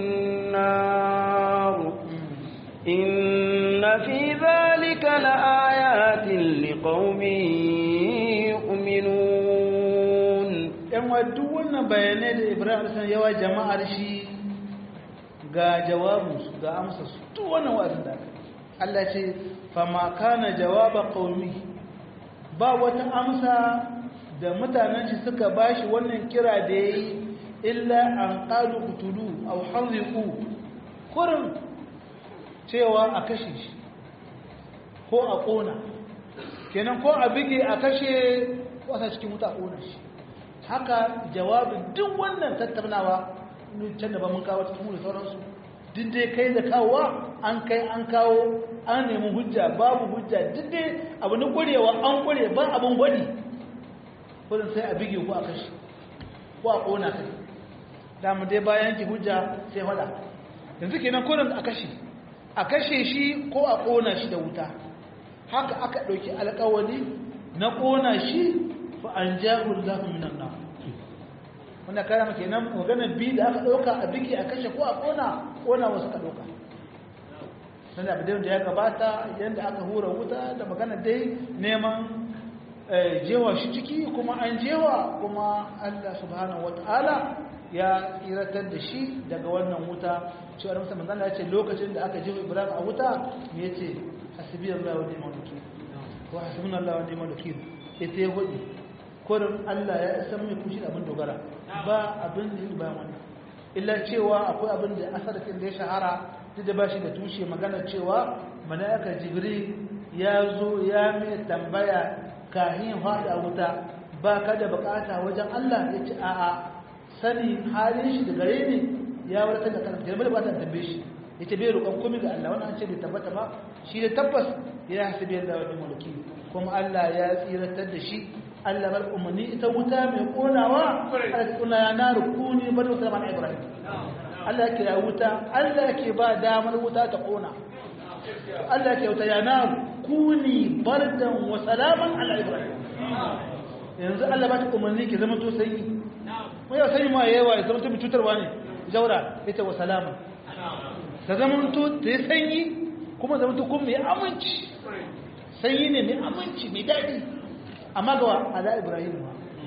النار إن في ذلك لآيات لقوم يؤمنون yan duk wannan bayanai da ibrahim sun yawa jama'ar shi ga jawabinsu ga amsarsu duk wannan wa'azin da aka Allah ce fama kana jawaba qaumi ba wata amsa da mutanen shi suka bashi wannan kira da yayi illa an qalu qutulu aw harriqu kurin cewa a kashe shi ko a kona kenan ko a bige a kashe wasa cikin wuta a kona shi haka jawabin duk wannan tattaunawa can da ba mun kawo cikin da sauransu duk dai kai da kawowa an kai an kawo an nemi hujja babu hujja duk dai abu na ƙwarewa an ƙware ba abin gwadi kudin sai a bige ko a kashe ko a ƙona kai damu dai bayan ki hujja sai faɗa yanzu kenan kudin a kashe a kashe shi ko a ƙona shi da wuta haka aka ɗauki alƙawari na ƙona shi fa an jahul lahu minan nar wanda kara maka nan maganar bi da aka ɗauka a biki a kashe ko a ƙona ƙona wasu ka ɗauka nan da da ya gabata yadda aka hura wuta da magana dai neman jewa shi ciki kuma an jewa kuma Allah subhanahu wata'ala ya tsiratar da shi daga wannan wuta cewa musa manzan ya ce lokacin da aka jewa ibrahim a wuta me ya ce hasbi Allah wa ni'mal wakil ko hasbuna Allah wa ni'mal wakil ita ya hudu kurin Allah ya san mai kushi da abin dogara ba abin da ba wannan illa cewa akwai abin da asarakin da ya shahara duk da ba shi da tushe magana cewa mala'ika jibril ya zo ya mai tambaya kahin faɗa wuta ba ka da bukata wajen Allah ya ce a'a sani halin shi da gare ni ya warkar da kanka girma da ba ta tambaye shi ya ce bai roƙon komai ga Allah wannan an ce bai tabbata ba shi da tabbas ya hasibi Allah wani mulki kuma Allah ya tsiratar da shi Allah bar umarni ita wuta mai konawa Allah ta kuna ya na rukuni bar wuta man Ibrahim Allah ke ya wuta Allah ke ba damar wuta ta kona Allah ke wuta ya na kuni bardan wa salaman ala Ibrahim yanzu Allah ba ta umarni ke zama to sanyi ko yau sanyi ma yawa ya zama to cutarwa ne jaura ita wa salama ta zama to ta yi sanyi kuma zama to kuma mai aminci sanyi ne mai aminci mai daɗi amma ga ala ibrahim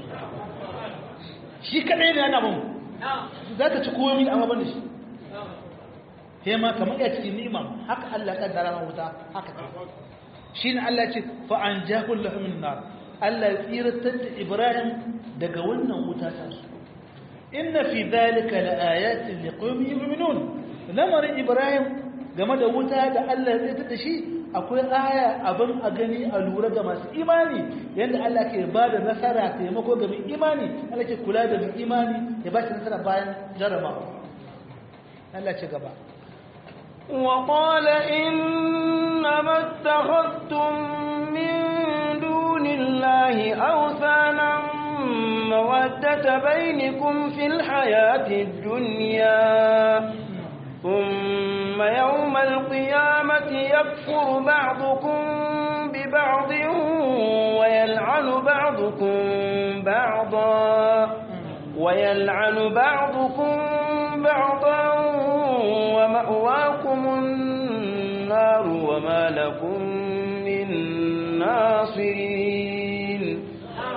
shi kadai ne yana mun za ka ci komi amma ban da shi sai ma kamar ya cikin ni'ima haka Allah ya kaddara na wuta haka ta shi ne Allah ce fa an jahul lahu min nar Allah ya tsiratar da Ibrahim daga wannan wuta ta su inna fi dhalika la ayatin liqaumin yu'minun lamarin Ibrahim game da wuta da Allah ya tsiratar da shi akwai aya abin a gani a lura ga masu imani yadda Allah ke ba da nasara taimako ga mai imani Allah ke kula da mai imani ya ba shi nasara bayan jarabawa Allah ce gaba وقال إنما اتخذتم من دون الله أوثانا مودة بينكم في الحياة الدنيا ثم يوم القيامة يكفر بعضكم ببعض ويلعن بعضكم بعضا ويلعن بعضكم بعضا ومأواكم النار وما لكم من ناصرين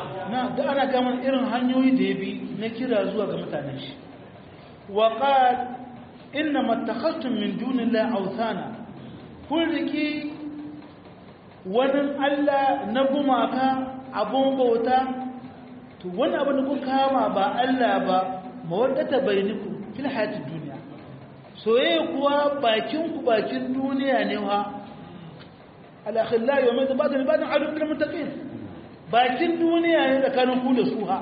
da ana gaman irin hanyoyi da ya bi na kira zuwa ga mutanen shi wa qal inna mattakhastum min dunillahi awthana kun riki wani Allah na gumaka abun bauta to wani abin da kun kama ba Allah ba mawaddata bainakum fil hayatid dunya soyayya kuwa bakin ku bakin duniya ne ha al-akhillah yawma ba'd ba'd adu bil muttaqin bakin duniya ne tsakanin ku da su ha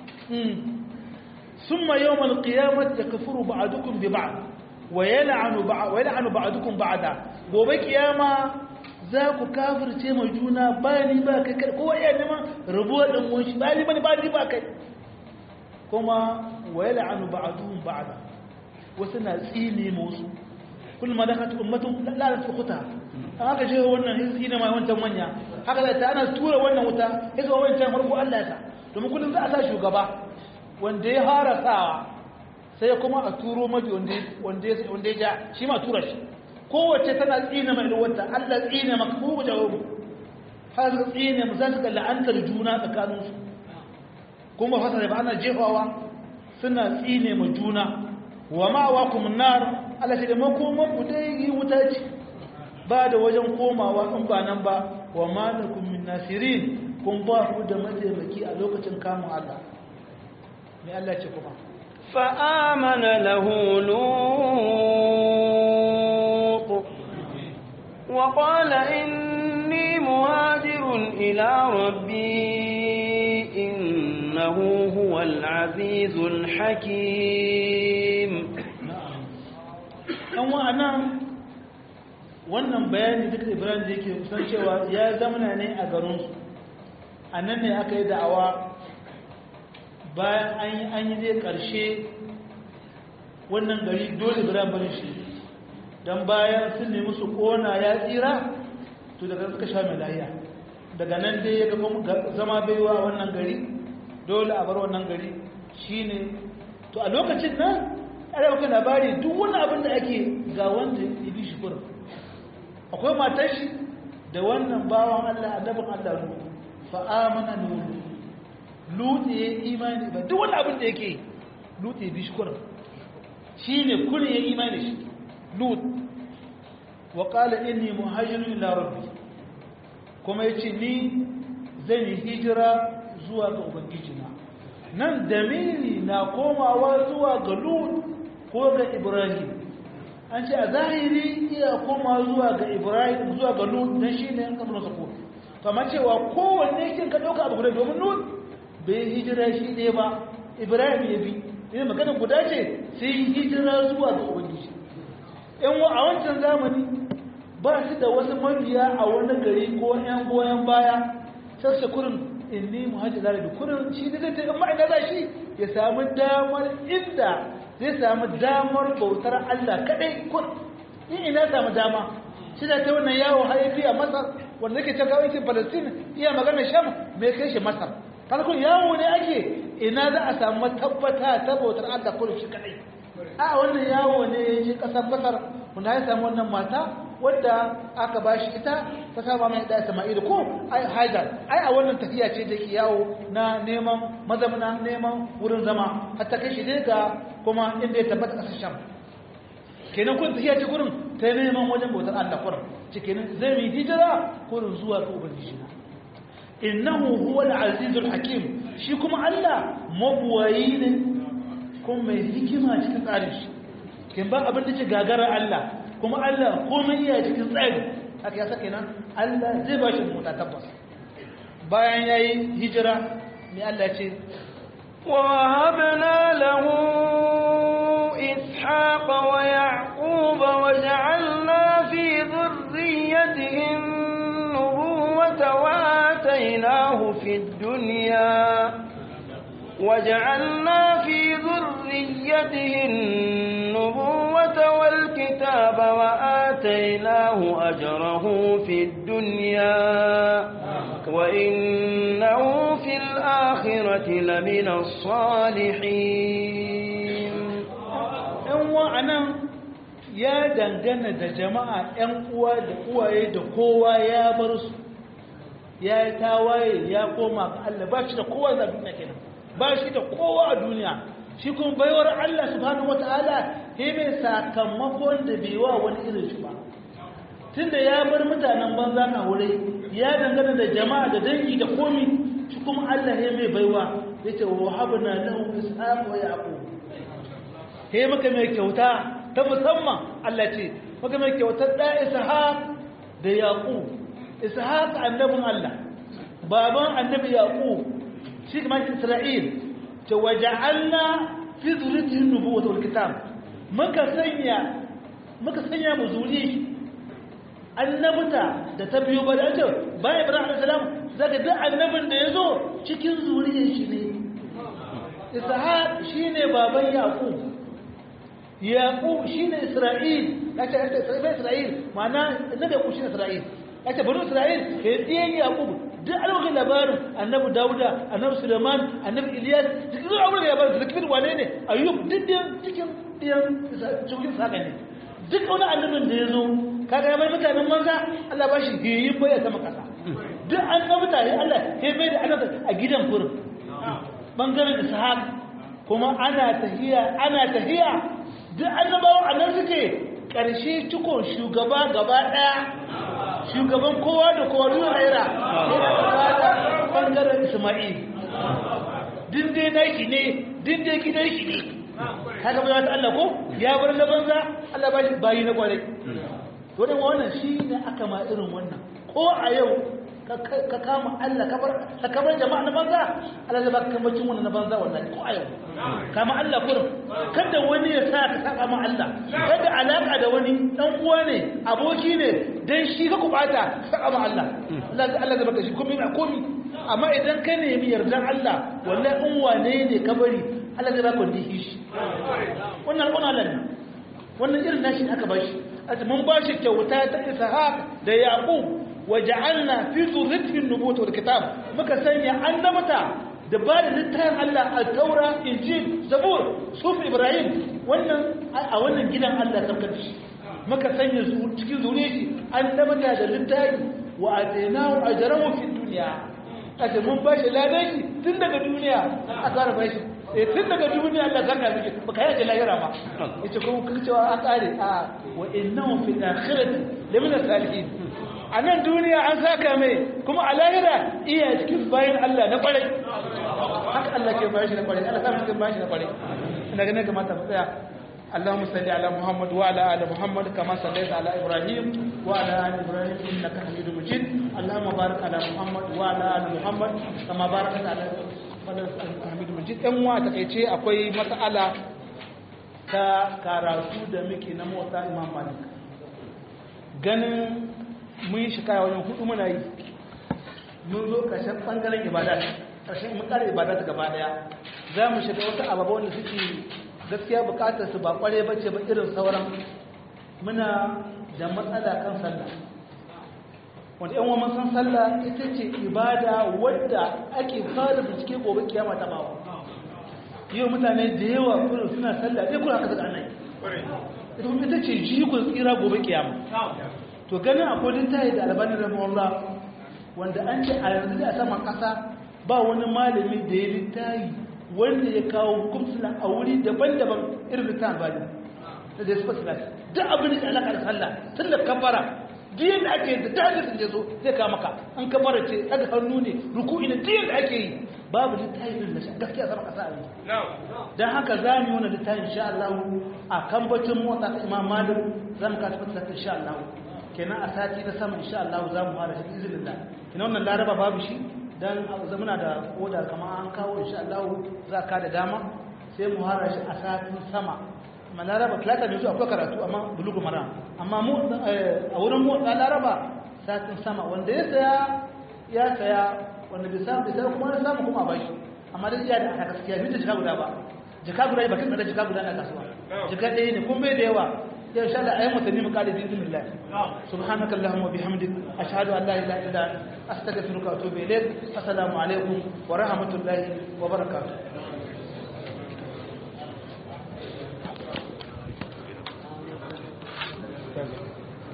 ثم يوم القيامة يكفر بعضكم ببعض ويلعن بعض ويلعن بعضكم بعضا gobe kiyama za ku kafirce mai juna ba ni ba kai kai kowa iya neman rabuwa ɗan wunshi ba ni ba ni ba ni ba kai kuma wayal'anu ba'duhum ba'da wasu na tsine musu kullu ma dakat ummatun la la tukhta an aka je wannan hizbi ne mai wancan manya haka da ta ana tura wannan wuta hizbi wancan farko Allah ta domin kullum za a sa shugaba wanda ya fara sawa sai kuma a turo mabi wanda ya ja shi ma tura shi kowace tana tsina mai ruwanta allah tsina maka ko jawabu har su tsina mu za su ga la'antar juna tsakaninsu kuma fasa da ba ana jefawa suna tsine ma juna wa ma'awa kuma nar allah shi da makoman ku dai yi wuta ce ba da wajen komawa in ba nan ba wa ma min nasirin kun ba ku da mataimaki a lokacin kamun allah mai Allah ce kuma فآمن له لوط وقال إني مهاجر إلى ربي إنه هو العزيز الحكيم ɗan wa'anan wannan bayani duk ibrahim da yake kusan cewa ya zamana ne a garinsu a nan ne aka yi da'awa bayan an yi an yi zai ƙarshe wannan gari dole biran barin shi don bayan sun nemi su ƙona ya tsira to daga suka sha mai lahiya daga nan dai ya ga zama baiwa wannan gari dole a bar wannan gari shine to a lokacin nan ana maka labari duk wani abin da ake ga wanda ya bi shi kurin akwai matar shi da wannan bawan Allah annabin Allah nu fa amana nuhu lutu ya imani ba duk wani abin da yake lutu ya bi shi kurin shine kurin ya imani shi lut wa qala inni muhajirun ila rabbi kuma yace ni zan yi hijira zuwa ga ubangijina nan damiri na komawa zuwa ga lut ko ga ibrahim an ce a zahiri iya koma zuwa ga ibrahim zuwa ga lut dan shine an kamar sako kamar cewa kowanne kin ka dauka abu guda domin lut bai hijira shi ne ba ibrahim ya bi ne magana guda ce sai hijira zuwa ga ubangiji yan a wancan zamani ba su da wasu mabiya a wani gari ko yan goyon baya sassa kurin inni muhajir da kurin shi ne zai ta amma ina za shi ya samu damar inda zai samu damar bautar Allah kadai kun in ina samu dama shi da ta wannan yawo haifi a masar wanda yake can kawai palestine iya magana sham mai kai shi masar farkon yawo ne ake ina za a samu tabbata ta bautar Allah kurin shi kadai a wannan yawo ne ya je kasar masar wanda ya samu wannan mata wadda aka ba shi ita ta saba mai da Isma'il ko ai Hajar ai a wannan tafiya ce da ke yawo na neman mazamna neman wurin zama har ta kai shi dai ga kuma inda ya tabbata kasar Sham kenan kun tafiya ce gurin ta neman wajen bautar Allah kurin ce kenan zai yi hijira kurin zuwa ga ubangiji na innahu huwa al-azizul hakim shi kuma Allah mabuwayi ne kuma mai hikima cikin tsarin shi kin ba abin da ce gagara Allah kuma Allah komai iya cikin tsari haka ya sake nan Allah zai ba shi mota tabbas bayan ya yi hijira mai Allah ce ووهبنا له إسحاق ويعقوب وجعلنا في ذريته النبوة وآتيناه في الدنيا وجعلنا في ذريته النبوة والكتاب وآتيناه أجره في الدنيا وإنه في الآخرة لمن الصالحين ‘yan wa'anan ya dangana da jama'a ‘yan uwa da uwaye da kowa ya bar su ya yi tawaye ya koma ga Allah ba shi da kowa a duniya kenan ba shi da kowa a duniya shi kuma baiwar Allah subhanahu wataala he mai sakamakon da bai wa wani irin shi ba tunda ya bar mutanen banza na wuri ya dangana da jama'a da dangi da komi shi kuma Allah he mai baiwa yace wa habna lahu ishaq wa yaqub he maka mai kyauta ta musamman Allah ce maka mai kyautar da ishaq da yaqub ishaq annabin Allah baban annabi yaqub shi kuma isra'il ta waja'alna fi zuriyatihi nubuwwata wal kitab muka sanya muka sanya mu zuri annabta da ta biyo ba da ce bayan ibrahim alayhi salam zaka duk annabin da yazo cikin zuriyar shi ne ishaq shine baban yaqub yaqub shine isra'il kace isra'il ma'ana annabi yaqub shine isra'il kace bani isra'il kai diyan yaqub duk alwakin labarin annabi dauda annabi suleiman annabi iliyas duk zuwa abin da labarin zakir wane ne ayyub duk diyan cikin diyan cikin saka ne duk wani annabin da ya zo kaga ya bai mutanen manza Allah ba shi hiyin bai ya sama kasa duk an ga mutane Allah sai bai da annabi a gidan kurin bangaren ishaq kuma ana tahiya ana tahiya duk annabawan annan suke karshe cikon shugaba gaba daya shugaban kowa da kowa zuwa haira bangaren isma'il dinde na shi ne dinde gidan shi ne haka ba ta Allah ko ya bar na banza Allah ba shi bayi na kwarai to dan wannan shi ne aka ma irin wannan ko a yau ka kama Allah ka kamar jama'a na banza Allah zai baka kambacin wannan na banza wallahi ko a yau kama Allah kurum kada wani ya sa ka saba ma Allah kada alaka da wani dan uwa ne aboki ne dan shi ka kubata saba ma Allah Allah Allah zai baka shi komai a komai amma idan ka nemi yardan Allah wallahi in wane ne ka bari Allah zai baka wanda shi wannan wannan Allah ne wannan irin nashi aka bashi mun bashi kyauta ta Ishaq da Yaqub waja'alna fi dhurriyyati an-nubuwwati wal kitab muka sanya annabata da ba da littafin Allah al-Taura Injil Zabur Suf Ibrahim wannan a wannan gidan Allah saukar shi muka sanya su cikin zuriyarsa annabata da littafi wa atainahu ajrahu fi dunya kace mun bashi ladan shi tun daga duniya a fara bashi eh tun daga duniya Allah zaka miki baka yaje lahira ba yace kuma kuka cewa an kare a wa innahu fil akhirati lamina salihin a nan duniya an saka mai kuma a lahira iya cikin bayan Allah na kwarai haka Allah ke bayan shi na kwarai Allah samun cikin bayan shi na kwarai ina ganin kamata mu tsaya اللهم صل على محمد وعلى ال محمد كما صليت على ابراهيم وعلى ال ابراهيم انك حميد مجيد اللهم بارك على محمد وعلى ال محمد كما باركت على حميد مجيد dan wa takeice akwai mas'ala ta karatu da muke na motsa imam malik ganin mun yi shikaya wajen hudu muna yi mun zo ƙarshen ɓangaren ibada ƙarshen mun ƙara ibada ta gaba ɗaya za mu shiga wasu ababa wanda suke gaskiya buƙatar su ba ƙware ba ce ba irin sauran muna da matsala kan sallah wanda yan wani san sallah ita ce ibada wadda ake fara bincike gobe kiyama ta bawa yau mutane da yawa kuma suna sallah ɗaya kuma haka zaga nan ita ce jikon tsira gobe kiyama to ganin akwai littafi da albanin rahimahullah wanda an ce a yanzu a saman kasa ba wani malami da ya littafi wanda ya kawo hukumsula a wuri daban-daban irin littafin albani da da ya suka silati duk abin da alaƙa da sallah tun da kafara diyan da ake da tafi sun je so zai kawo maka an kafara ce daga hannu ne ruku'i ne diyan da ake yi babu littafin da gaskiya sama kasa a yanzu don haka za mu yi wani littafin insha Allah a kambacin motsa ta imam malik za mu kasa fata insha Allah kenan a sati na sama insha Allah za mu fara shi izinin da kenan wannan laraba babu shi dan zamana da oda kamar an kawo insha Allah za ka da dama sai mu fara shi a satin sama amma laraba talata ne zuwa akwai karatu amma bulugu mara amma mu a wurin mu da laraba satin sama wanda ya saya ya saya wanda bai samu bai saya kuma ya samu kuma ba shi amma dai iya da aka gaskiya bi da jika guda ba jika guda ba kin da jika guda na kasuwa jika ɗaya ne kun bai da yawa يا إن شاء الله أيام تنمي قال بإذن الله سبحانك اللهم وبحمدك أشهد أن لا إله إلا أنت أستغفرك وأتوب إليك السلام عليكم ورحمة الله وبركاته